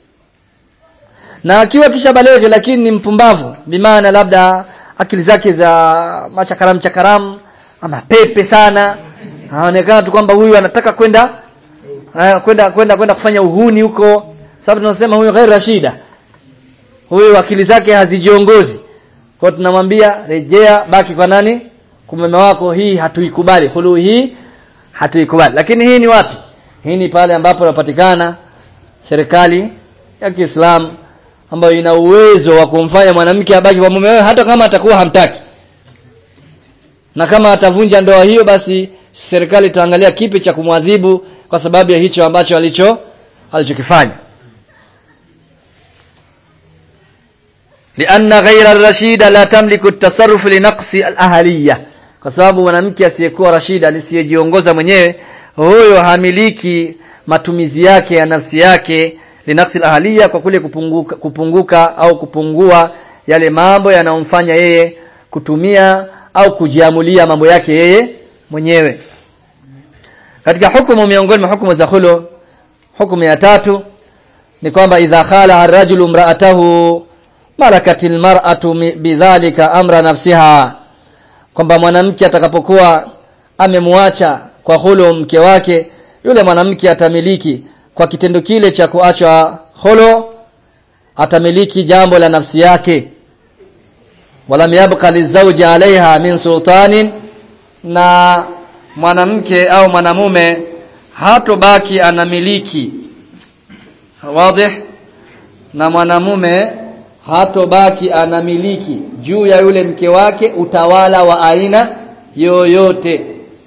na akiwa kisha baleghe lakini ni mpumbavu bimaana labda akili zake za machakaram chakaram ama pepe sana anaonekana tu kwamba huyu anataka kwenda kwenda kwenda kwenda kufanya uhuni huko sababu tunasema huyu ghairi rashida huyu akili zake hazijiongozi kwa tunamwambia rejea baki kwa nani kumeme wako hii hatuikubali hulu hii hatuikubali lakini hii ni wapi hii ni pale ambapo inapatikana serikali ya Kiislamu ambayo ina uwezo wa kumfanya mwanamke abaki kwa mume hata kama atakuwa hamtaki na kama atavunja ndoa hiyo basi serikali itaangalia kipi cha kumwadhibu kwa sababu ya hicho ambacho alicho alichokifanya lianna ghayra ar-rashida la tamliku at-tasarruf li naqsi al-ahliyya kwa sababu mwanamke asiyekuwa rashida asiyejiongoza mwenyewe huyo hamiliki matumizi yake ya nafsi yake linafsi al-ahliya kwa kule kupunguka, kupunguka au kupungua yale mambo yanayomfanya yeye kutumia au kujiamulia mambo yake yeye mwenyewe katika hukumu miongoni mwa hukumu za khulu hukumu ya tatu ni kwamba idha khala ar-rajulu imra'atahu malakatil mar'atu bidhalika amra nafsiha kwamba mwanamke atakapokuwa amemwacha kwa khulu mke wake yule mwanamke atamiliki kwa kitendo kile cha kuachwa khulu atamiliki jambo la nafsi yake walam yabqa lizawji alaiha min sultanin na mwanamke au mwanamume hatobaki anamiliki wazi na mwanamume hatobaki anamiliki juu ya yule mke wake utawala wa aina yoyote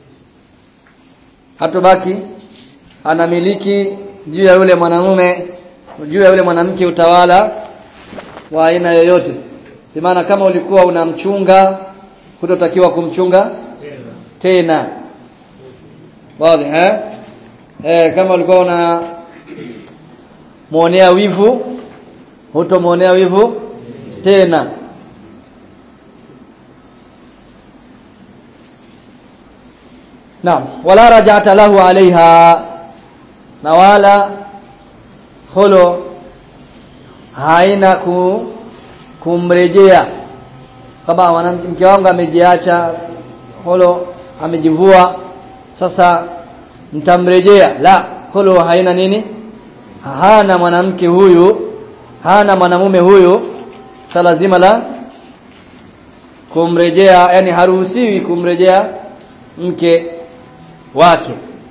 hatobaki anamiliki juu ya yule mwanamume juu ya yule mwanamke utawala wa aina yoyote maana kama ulikuwa unamchunga hutotakiwa kumchunga tena wazi eh eh kama ulikuwa una muonea wivu hutomuonea wivu tena Naam wala rajata lahu alaiha na wala khulu haina ku, kumrejea kama mwanamke wangu amejiacha khulu amejivua sasa mtamrejea la khulu haina nini hana mwanamke huyu hana mwanamume huyu sa lazima la kumrejea yani haruhusiwi kumrejea mke wake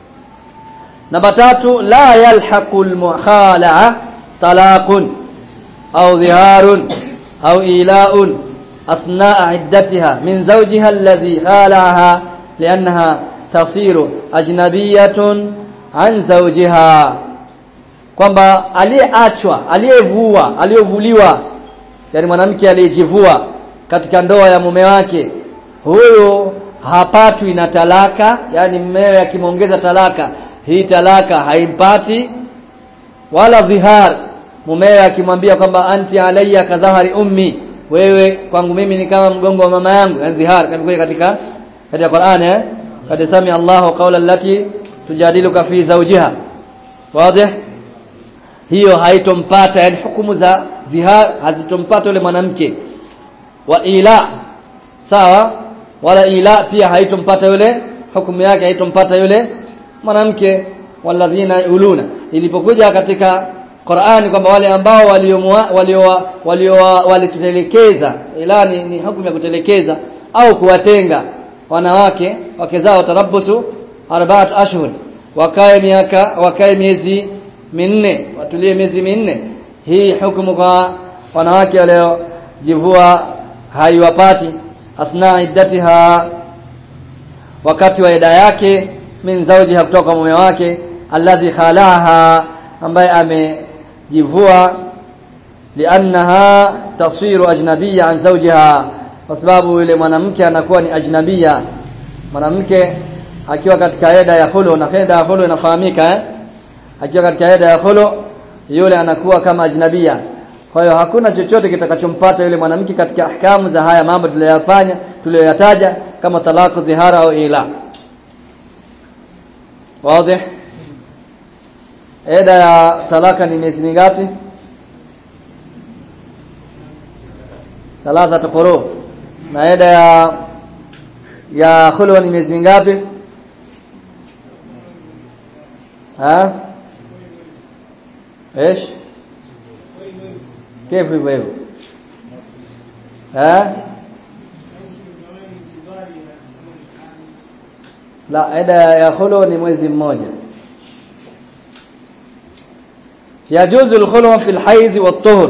namba tatu la yalhaqu almukhalaa talaqun au dhiharun au ila'un athnaa iddatiha min zawjiha alladhi khalaha li'annaha tasiru ajnabiyatun an zawjiha kwamba aliyeachwa aliyevua aliyovuliwa yani mwanamke aliyejivua katika ndoa ya mume wake huyo hapatwi na talaka yani mmewe akimwongeza talaka hii talaka haimpati wala dhihar mumewe akimwambia kwamba anti alayya kadhahari ummi wewe kwangu mimi ni kama mgongo wa mama yangu yani dhihar kama katika katika Qur'an eh kad sami Allahu qawla allati tujadiluka fi zawjiha wazi hiyo haitompata yani hukumu za dhihar hazitompata yule mwanamke wa ila sawa wala ila pia haitompata yule hukumu yake haitompata yule mwanamke walladhina uluna ilipokuja katika Qur'ani kwamba wale ambao walio walio walitelekeza ila ni, ni hukumu ya kutelekeza au kuwatenga wanawake wake zao tarabbusu arba'at ashhur wakae miaka wakae miezi minne watulie miezi minne hii hukumu kwa wanawake waliojivua haiwapati athna iddatiha wakati wa ida yake min zawjiha kutoka kwa mume wake alladhi khalaha ambaye amejivua liannaha tasiru ajnabiyya an zawjiha kwa sababu yule mwanamke anakuwa ni ajnabia mwanamke akiwa katika eda ya khulu na eda ya khulu inafahamika eh akiwa katika eda ya khulu yule anakuwa kama ajnabia kwa hiyo hakuna chochote kitakachompata yule mwanamke katika ahkamu za haya mambo tuliyoyafanya tuliyoyataja kama talaku dhihara au ila wazi eda ya talaka ni miezi mingapi thalatha quru na eda ya ya khulwa ni miezi mingapi ha ايش كيف hivyo hivyo eh la eda ya khulu ni mwezi mmoja yajuzu al-khulu fi al-hayd wat-tuhur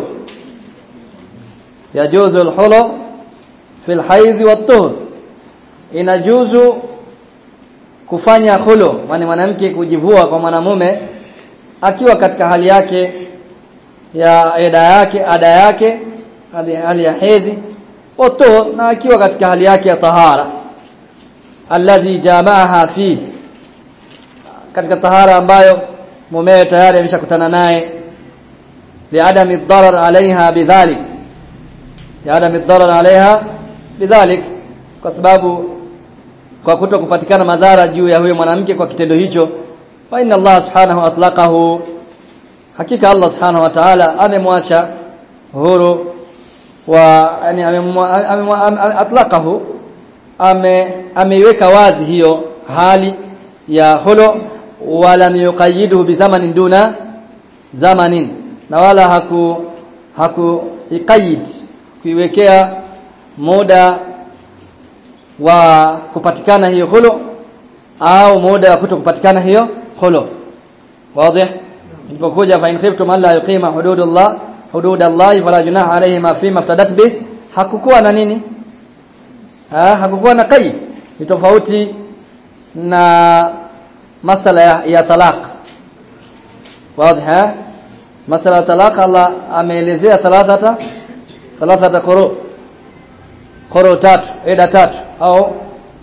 yajuzu al-khulu fi al-hayd wat-tuhur inajuzu kufanya khulu maana mwanamke kujivua kwa mwanamume akiwa katika hali yake ya eda yake ada yake hali ya hedhi wato na akiwa katika hali yake ya tahara alladhi jamaaha fi katika tahara ambayo mumewe tayari ameshakutana naye liadami darar alaiha bidhalik liadami darar alaiha bidhalik kwa sababu kwa kuto kupatikana madhara juu ya huyo mwanamke kwa kitendo hicho fa inna Allah subhanahu atlaqahu hakika Allah subhanahu wa ta'ala amemwacha huru wa yani atlaqahu ame ameiweka wazi hiyo hali ya hulo wala yuqayyiduhu bizamanin duna zamanin na wala haku haku iqayyid kuiwekea muda wa kupatikana hiyo hulo au muda wa kuto kupatikana hiyo hulo wazi ilipokuja fa in khiftum alla yuqima hududullah hududallah fala junaha alayhi ma fi maftadat bih hakukuwa na nini ha, hakukuwa na qaid ni tofauti na masala ya, ya talaq wazi ha masala ya talaq Allah ameelezea thalathata thalathata quru quru tatu eda tatu au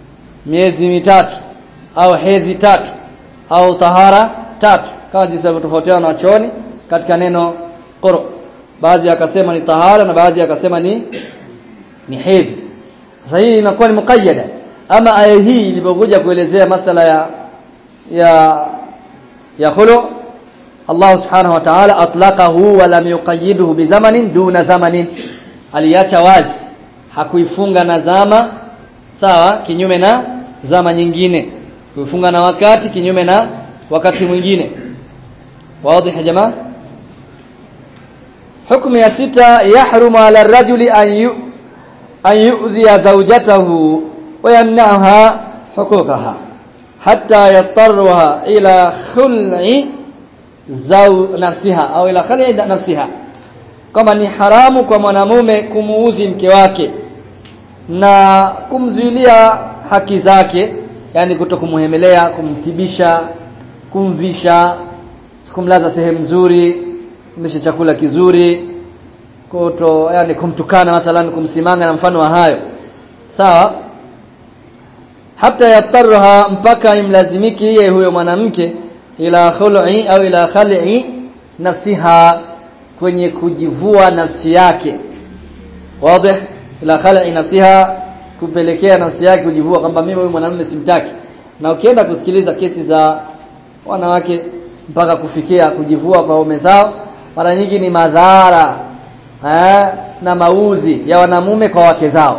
miezi mitatu au hedhi tatu au tahara tatu kama jinsi walivyotofautiana na wachuoni katika neno qur baadhi akasema ni tahara na baadhi akasema ni ni hedhi sasa hii inakuwa ni muqayyada ama aya hii ilipokuja kuelezea masala ya ya ya khulu Allah subhanahu wa ta'ala atlaqahu wa lam yuqayyiduhu bi zamanin duna zamanin aliacha wazi hakuifunga na zama sawa kinyume na zama nyingine kuifunga na wakati kinyume na wakati mwingine wazi ya jamaa hukumu ya sita yahrumu ala rajuli an yu an yu'dhiya zawjatahu wa yamna'ha huquqaha hatta yatarruha ila khul'i zaw nafsiha au ila khul'i nafsiha kama ni haramu kwa mwanamume kumuudhi mke wake na kumzuilia haki zake yani kutokumuhemelea kumtibisha kumvisha kumlaza sehemu nzuri kumlisha chakula kizuri kuto yani kumtukana mathalan kumsimanga na mfano wa hayo sawa hata yatarha mpaka imlazimiki yeye huyo mwanamke ila khul'i au ila khali'i nafsiha kwenye kujivua nafsi yake wazi ila khali'i nafsiha kupelekea nafsi yake kujivua kwamba mimi huyu mwanamume simtaki na ukienda kusikiliza kesi za wanawake mpaka kufikia kujivua kwa ume zao mara nyingi ni madhara eh, na mauzi ya wanamume kwa wake zao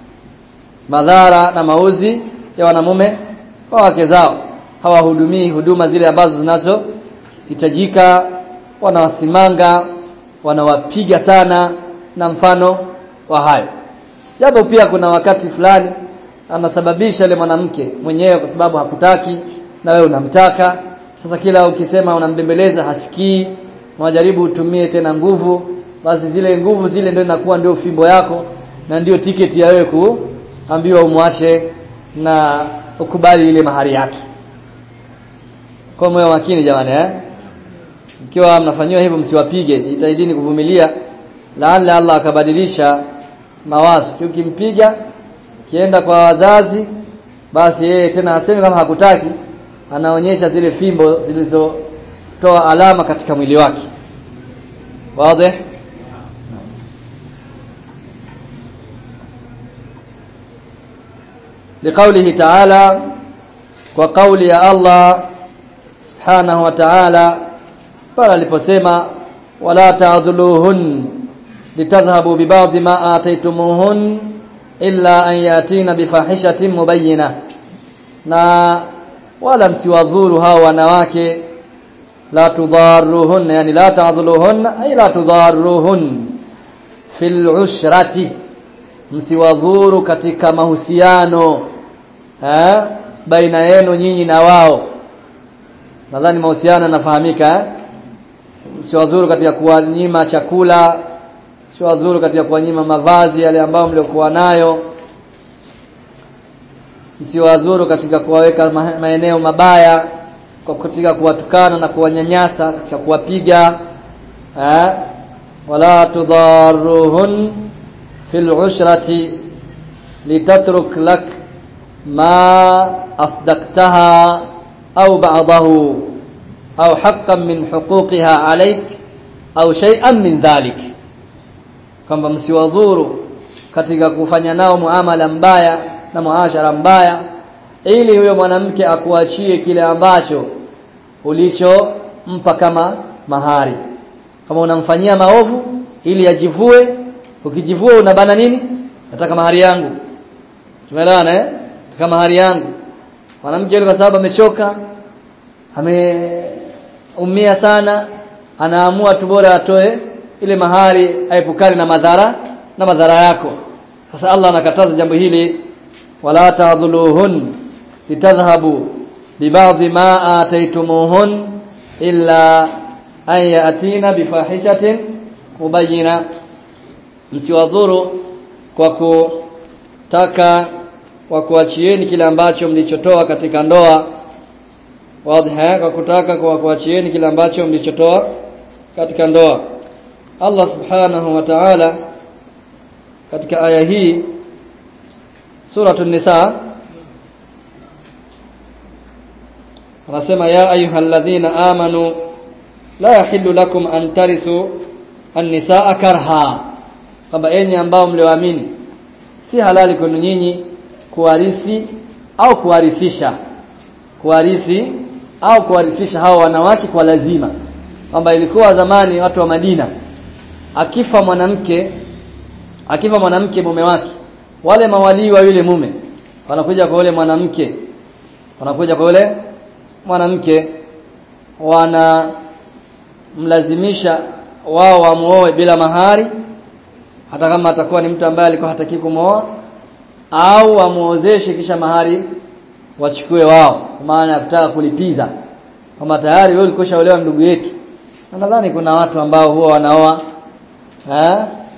madhara na mauzi ya wanamume kwa wake zao hawahudumii huduma zile ambazo zinazohitajika wanawasimanga wanawapiga sana na mfano wa hayo japo pia kuna wakati fulani anasababisha yule mwanamke mwenyewe kwa sababu hakutaki na wewe unamtaka sasa kila ukisema unambembeleza hasikii unajaribu utumie tena nguvu basi zile nguvu zile ndio inakuwa ndio fimbo yako na ndio tiketi ya wewe kuambiwa umwache na ukubali ile mahari yake kwa moyo makini jamani eh ikiwa mnafanyiwa hivyo msiwapige jitahidini kuvumilia laalla Allah akabadilisha mawazo ukimpiga kienda kwa wazazi basi yeye tena aseme kama hakutaki anaonyesha zile fimbo zilizotoa alama katika mwili wake wazi لقوله تعالى وقول يا الله سبحانه وتعالى pale aliposema wala ta'dhuluhun litadhhabu bibadhi ma ataytumuhun illa an yatina bifahishatin mubayyina na wala msiwadhuru hao wanawake la tudharuhun yani la ta'dhuluhun ay la tudharuhun fil ushrati msiwadhuru katika mahusiano eh baina yenu nyinyi na wao nadhani mahusiano yanafahamika eh? msiwadhuru katika kuwanyima chakula msiwadhuru katika kuwanyima mavazi yale ambayo mliokuwa nayo msiwadhuru katika kuwaweka maeneo mabaya kwa katika kuwatukana na kuwanyanyasa katika kuwapiga eh? wala tudharuhun fil ushrati litatruk lak ma asdaqtaha au ba'dahu au haqqan min huquqiha alayk au shay'an min dhalik kwamba msiwadhuru katika kufanya nao muamala mbaya na muashara mbaya ili huyo mwanamke akuachie kile ambacho ulichompa kama mahari kama unamfanyia maovu ili ajivue ukijivua unabana nini nataka mahari yangu tumeelewana eh nataka mahari yangu mwanamke yule kwa sababu amechoka ameumia sana anaamua tu bora atoe ile mahari aepukane na madhara na madhara yako sasa Allah anakataza jambo hili wala ta'dhuluhun litadhhabu bibadhi ma ataytumuhun illa an yatina bifahishatin mubayyina msiwadhuru kwa kutaka kwa kuachieni kile ambacho mlichotoa katika ndoa wazi kwa kutaka kwa kuachieni kile ambacho mlichotoa katika ndoa Allah subhanahu wa ta'ala katika aya hii suratul nisa anasema ya ayyuhalladhina amanu la yahillu lakum an tarithu an-nisaa karha kwamba enyi ambao mlioamini si halali kwenu nyinyi kuwarithi au kuwarithisha kuwarithi au kuwarithisha hao wanawake kwa lazima kwamba ilikuwa zamani watu wa Madina akifa mwanamke akifa mwanamke mume wake wale mawalii wa yule mume wanakuja kwa yule mwanamke wanakuja kwa yule mwanamke wana mlazimisha wao wamuoe bila mahari hata kama atakuwa ni mtu ambaye alikuwa hataki kumooa au wamuozeshe kisha mahari wachukue wao kwa maana ya kutaka kulipiza kama tayari wewe ulikoshaolewa ndugu yetu na nadhani kuna watu ambao huwa wanaoa eh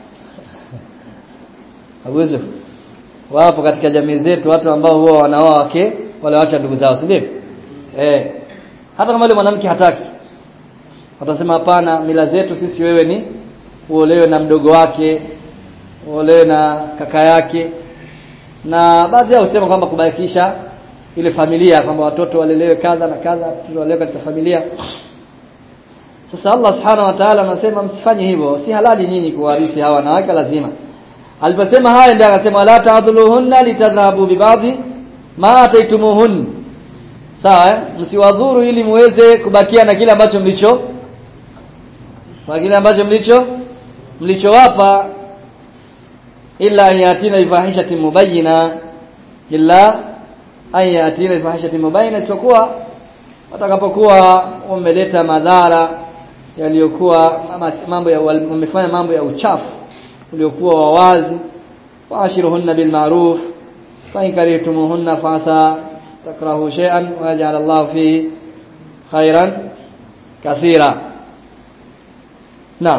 Abuzo wapo katika jamii zetu watu ambao huwa wanaoa wake wale waacha ndugu zao si ndivyo eh hata kama yule mwanamke hataki watasema hapana mila zetu sisi wewe ni uolewe na mdogo wake uolewe na kaka yake na baadhi yao husema kwamba kubakisha ile familia kwamba watoto walelewe kadha na kadha watoto walelewe katika familia sasa Allah subhanahu wa ta'ala anasema msifanye hivyo si halali nyinyi kuwarithi hawa wanawake lazima aliposema haya ndio akasema la ta'dhuluhunna litadhhabu bibadhi ma ataitumuhun sawa eh? msiwadhuru ili muweze kubakia na kile ambacho mlicho kwa kile ambacho mlicho mlichowapa illa yatina ifahishati mubayyina illa ayatina ifahishati mubayyina isipokuwa watakapokuwa wameleta madhara yaliyokuwa mambo ya wamefanya mambo ya uchafu uliokuwa wawazi waashiruhunna bil ma'ruf fa in karihtumuhunna fa asa takrahu shay'an wa yaj'al Allah fi khairan kathira naam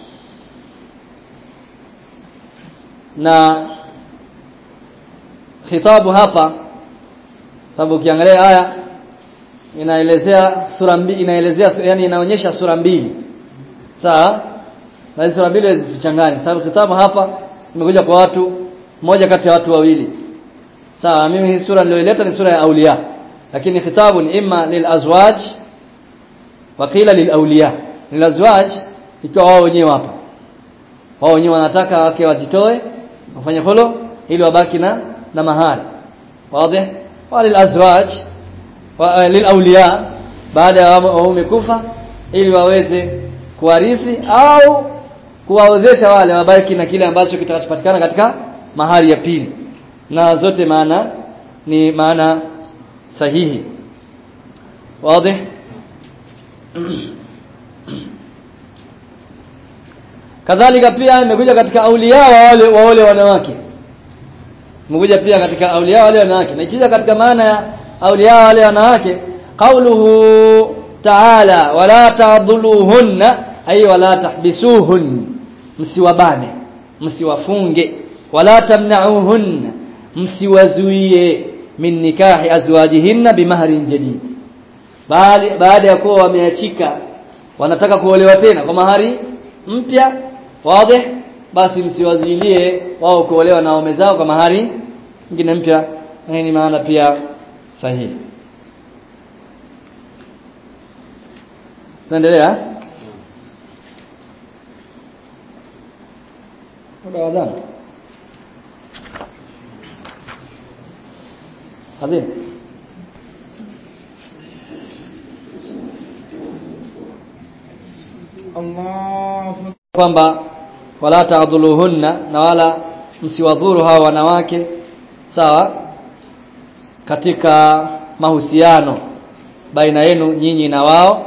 na khitabu hapa sababu ukiangalia aya inaelezea sura mbili inaelezea yani inaonyesha sura mbili sawa na hizo sura mbili zisichanganye sababu kitabu hapa imekuja kwa watu moja kati ya watu wawili sawa mimi hii sura niliyoleta ni sura ya aulia lakini khitabu ni imma lil azwaj wa qila lil awliya lil azwaj ikiwa wao wenyewe hapa wao wenyewe wanataka wake wajitoe wafanye holo ili wabaki na na mahari wazi wa lil azwaj wa lil awliya baada ya waume kufa ili waweze kuwarithi au kuwaozesha wale wabaki na kile ambacho kitakachopatikana katika mahari ya pili na zote maana ni maana sahihi wazi kadhalika pia imekuja katika aulia wa wale wa wale wanawake imekuja pia katika aulia wale wanawake na ikija katika maana ya aulia wale wanawake qauluhu ta'ala wala ta'dhuluhunna ay wala tahbisuhun msiwabane msiwafunge wala tamna'uhunna msiwazuie min nikahi azwajihinna bimahrin jadid bali baada ya kuwa wameachika wanataka kuolewa tena kwa mahari mpya wazi basi msiwazuilie wao kuolewa na waume zao kwa mahari nyingine mpya na hii ni maana pia sahihi tunaendelea muda wa adhana adhina Allahu kwamba wala ta'dhuluhunna na wala msiwadhuru hawa wanawake sawa katika mahusiano baina yenu nyinyi na wao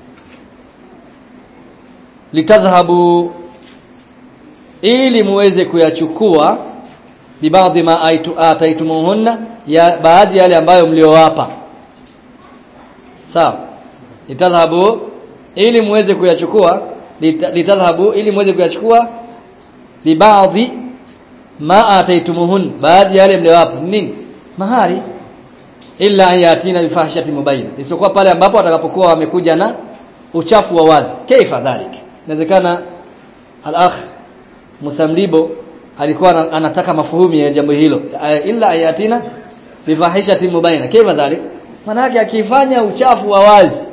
litadhhabu ili muweze kuyachukua bibadhi ma aitu ataitumuhunna ya baadhi yale ambayo mliowapa sawa litadhhabu ili muweze kuyachukua litadhhabu ili muweze kuyachukua libaadhi ma ataitumuhun baadhi yale mliowapa nini mahari illa an yatina bifahishati mubayina isipokuwa pale ambapo watakapokuwa wamekuja na uchafu wa wazi kaifa dhalik inawezekana al-akh Musamlibo alikuwa anataka mafuhumi ya jambo hilo illa ayatina bifahishati mubayina kaifa dhalik manake akifanya uchafu wa wazi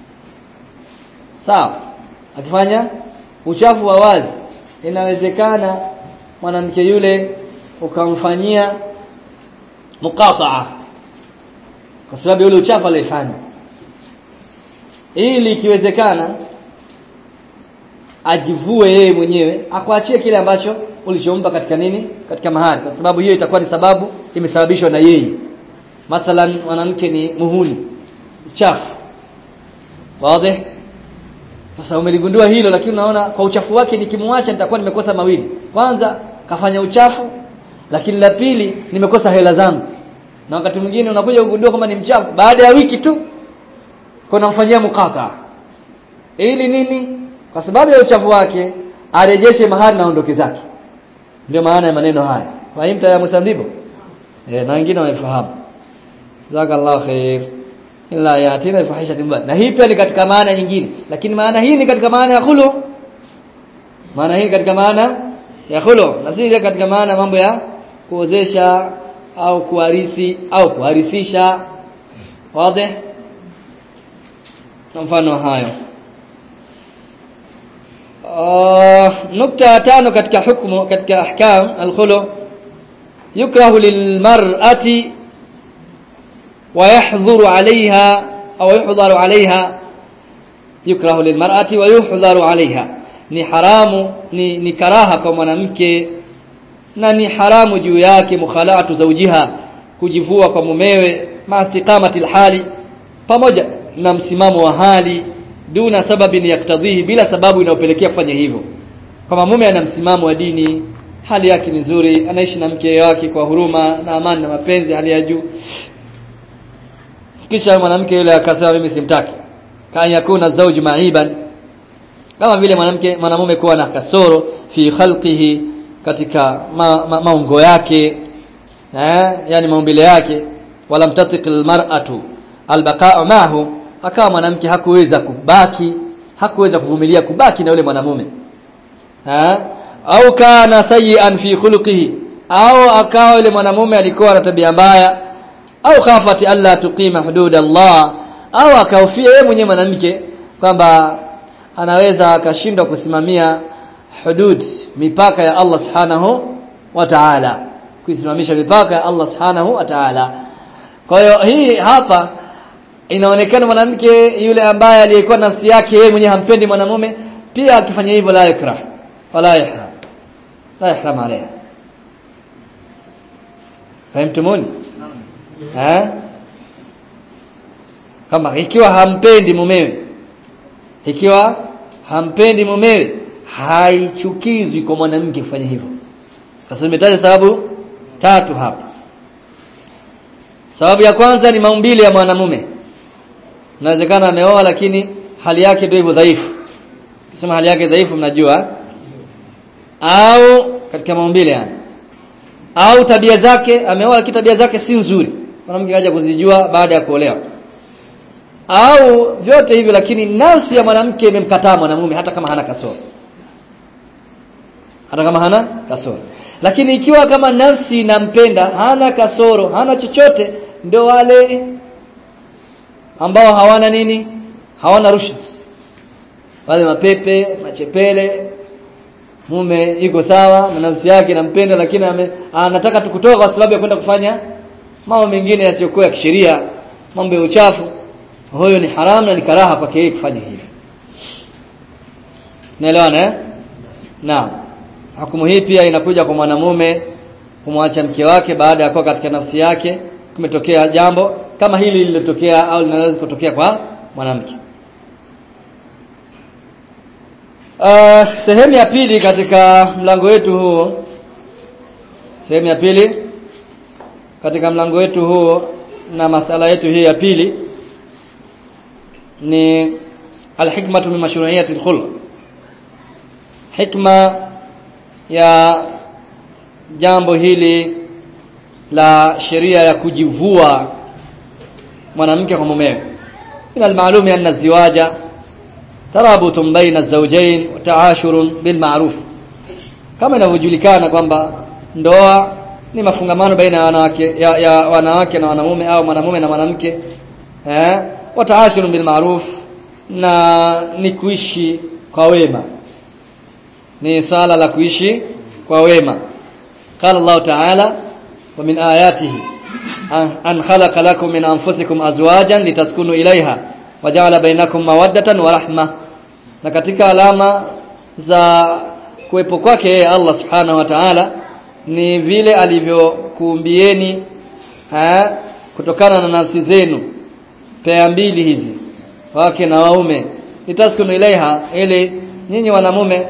sawa akifanya uchafu wa wazi inawezekana mwanamke yule ukamfanyia muqataa kwa sababu yule uchafu alifanya ili ikiwezekana ajivue yeye mwenyewe akuachie kile ambacho ulichompa katika nini katika mahari kwa sababu hiyo itakuwa ni sababu imesababishwa na yeye mathalan mwanamke ni muhuni mchafu wazi sasa umeligundua hilo lakini unaona kwa uchafu wake nikimwacha nitakuwa nimekosa mawili kwanza kafanya uchafu lakini la pili nimekosa hela zangu na wakati mwingine unakuja kugundua kwamba ni mchafu baada ya wiki tu kuna mfanyia mukata ili nini kwa sababu ya uchafu wake arejeshe mahali na ondoke zake ndio maana ya maneno haya fahimta ya musambibo eh na wengine wamefahamu jazakallahu khair illa yatina fahisha timba na hii pia ni katika maana nyingine lakini maana hii ni katika maana ya khulu maana hii katika maana ya khulu na si ile katika maana mambo ya kuozesha au kuarithi au kuharithisha wazi mfano hayo uh, nukta tano katika hukumu katika ahkam al-khulu yukrahu lilmar'ati ويحظر عليها أو يحظر عليها يكره للمرأة ويحظر عليها ni haramu ni, ni karaha kwa mwanamke na ni haramu juu yake mukhalatu zawjiha kujivua kwa mumewe maastiqamati hali pamoja na msimamo wa hali duna sababi yaktadhihi bila sababu inayopelekea kufanya hivyo kama mume ana msimamo wa dini hali yake ni nzuri anaishi na mke wake kwa huruma na amani na mapenzi hali ya juu kisha mwanamke yule akasema mimi simtaki kan yakuna zawju ma'iban kama vile mwanamke mwanamume kuwa na kasoro fi khalqihi katika ma, ma, maungo yake eh yani maumbile yake wala mtatiq almar'atu albaqa'u mahu akawa mwanamke hakuweza kubaki hakuweza kuvumilia kubaki na yule mwanamume eh au kana sayyi'an fi khuluqihi au akawa yule mwanamume alikuwa na tabia mbaya au khafati alla tuqima hudud Allah au akahofia yeye mwenyewe mwanamke kwamba anaweza akashindwa kusimamia hudud mipaka ya Allah subhanahu wa ta'ala kuisimamisha mipaka ya Allah subhanahu wa ta'ala kwa hiyo hii hapa inaonekana mwanamke yule ambaye aliyekuwa nafsi yake yeye mwenyewe hampendi mwanamume pia akifanya hivyo la yakrah wala yahram la yahram alayha fahimtumuni eh kama ikiwa hampendi mumewe ikiwa hampendi mumewe haichukizwi kwa mwanamke kufanya hivyo sasa nimetaja sababu tatu hapa sababu ya kwanza ni maumbile ya mwanamume inawezekana ameoa lakini hali yake ndio hivyo dhaifu kisema hali yake dhaifu mnajua au katika maumbile yani au tabia zake ameoa lakini tabia zake si nzuri mwanamke kaja kuzijua baada ya kuolewa au vyote hivyo lakini nafsi ya mwanamke imemkataa mwanamume hata kama hana kasoro hata kama hana kasoro lakini ikiwa kama nafsi inampenda hana kasoro hana chochote ndio wale ambao hawana nini hawana rushd wale mapepe machepele mume iko sawa na nafsi yake inampenda lakini ame, anataka tukutoka kwa sababu ya kwenda kufanya mambo mengine yasiyokuwa ya kisheria mambo ya uchafu huyo ni haramu na ni karaha kwake yeye kufanya hivyo naelewana eh naam hukumu hii pia inakuja kwa mwanamume kumwacha mke wake baada ya kuwa katika nafsi yake kumetokea jambo kama hili lililotokea au linaweza kutokea kwa mwanamke uh, sehemu ya pili katika mlango wetu huu sehemu ya pili katika mlango wetu huu na masala yetu hii ya pili ni alhikmatu min mashru'iyyati alkhulq hikma ya jambo hili la sheria ya kujivua mwanamke kwa mumewe ina almalumi anna ziwaja tarabutun baina zawjayn wa ta'ashurun bil ma'ruf kama inavyojulikana kwamba ndoa ni mafungamano baina ya wanawake ya, ya wanawake na wanamume au mwanamume na mwanamke eh wataashiru bil ma'ruf na ni kuishi kwa wema ni swala la kuishi kwa wema qala Allah ta'ala wa min ayatihi an khalaqa lakum min anfusikum azwajan litaskunu ilaiha waja'ala bainakum mawaddatan wa rahma na katika alama za kuwepo kwake yeye Allah subhanahu wa ta'ala ni vile alivyokuumbieni kutokana na nafsi zenu pea mbili hizi wake na waume litaskunu ilaiha ili nyinyi wanamume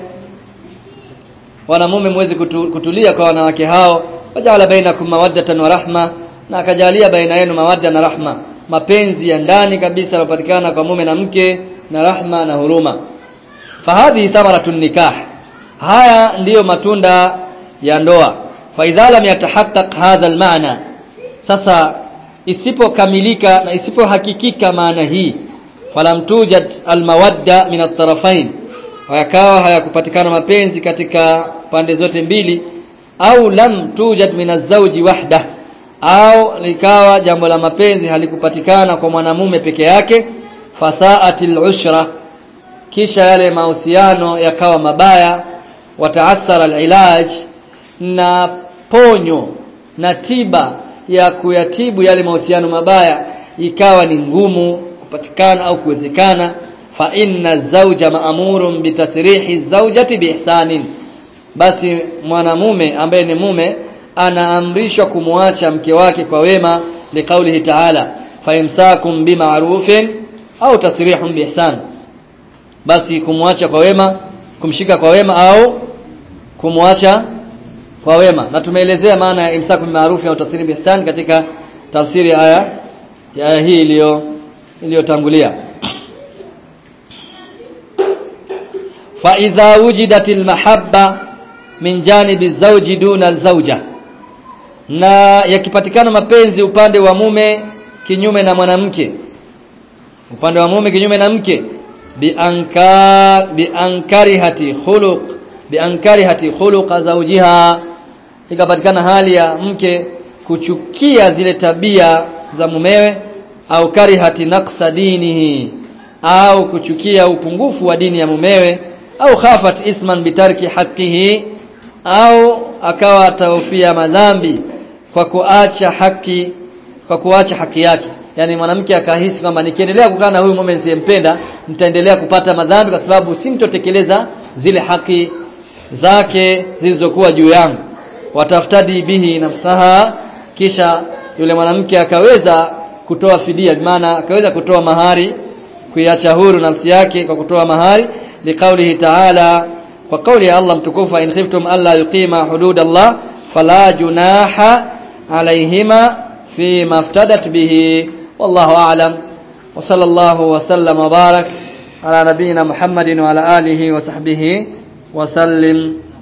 wanamume muweze kutu, kutulia kwa wanawake hao wajala bainakum mawaddatan wa rahma na akajalia baina yenu mawadda na rahma mapenzi ya ndani kabisa yanapatikana kwa mume na mke na rahma na huruma fahadhi thamaratun nikah haya ndiyo matunda ya ndoa fa idha lam yatahaqqaq hadha almaana sasa isipokamilika na isipohakikika maana hii falam tujad almawadda min at-tarafain yakawa hayakupatikana mapenzi katika pande zote mbili au lam tujad min az-zawji wahda au likawa jambo la mapenzi halikupatikana kwa mwanamume peke yake fasaatil ushra kisha yale mahusiano yakawa mabaya wataathara alilaj na ponyo na tiba ya kuyatibu yale mahusiano mabaya ikawa ni ngumu kupatikana au kuwezekana fa inna zawja ma'murun bitasrihi zawjati biihsanin basi mwanamume ambaye ni mume anaamrishwa kumwacha mke wake kwa wema liqaulihi ta'ala fa imsakum bima'rufin au tasrihun biihsan basi kumwacha kwa wema kumshika kwa wema au kumwacha kwa wema na tumeelezea maana ya imsaku maarufu au tafsiri bihsan katika tafsiri ya aya ya aya hii iliyo iliyotangulia fa idha wujidatil mahabba min janibi zawji duna zawja na yakipatikana mapenzi upande wa mume kinyume na mwanamke upande wa mume kinyume na mke bi ankar bi ankarihati khuluq bi ankarihati khuluq zawjiha ikapatikana hali ya mke kuchukia zile tabia za mumewe au karihati naqsa dinihi au kuchukia upungufu wa dini ya mumewe au khafat ithman bitarki haqqihi au akawa atahofia madhambi kwa kuacha haki kwa kuacha haki yake yani mwanamke akahisi kwamba nikiendelea kukaa na huyu mume nisiyempenda nitaendelea kupata madhambi kwa sababu simtotekeleza zile haki zake zilizokuwa juu yangu wataftadi bihi nafsaha kisha yule mwanamke akaweza kutoa fidia maana akaweza kutoa mahari kuiacha huru nafsi yake kwa kutoa mahari liqaulihi ta'ala kwa kauli ya Allah mtukufu in khiftum alla yuqima hudud Allah fala junaha alayhima fi maftadat bihi wallahu a'lam wa sallallahu wa sallam wa barak ala nabiyyina Muhammadin wa ala alihi wa sahbihi wa sallim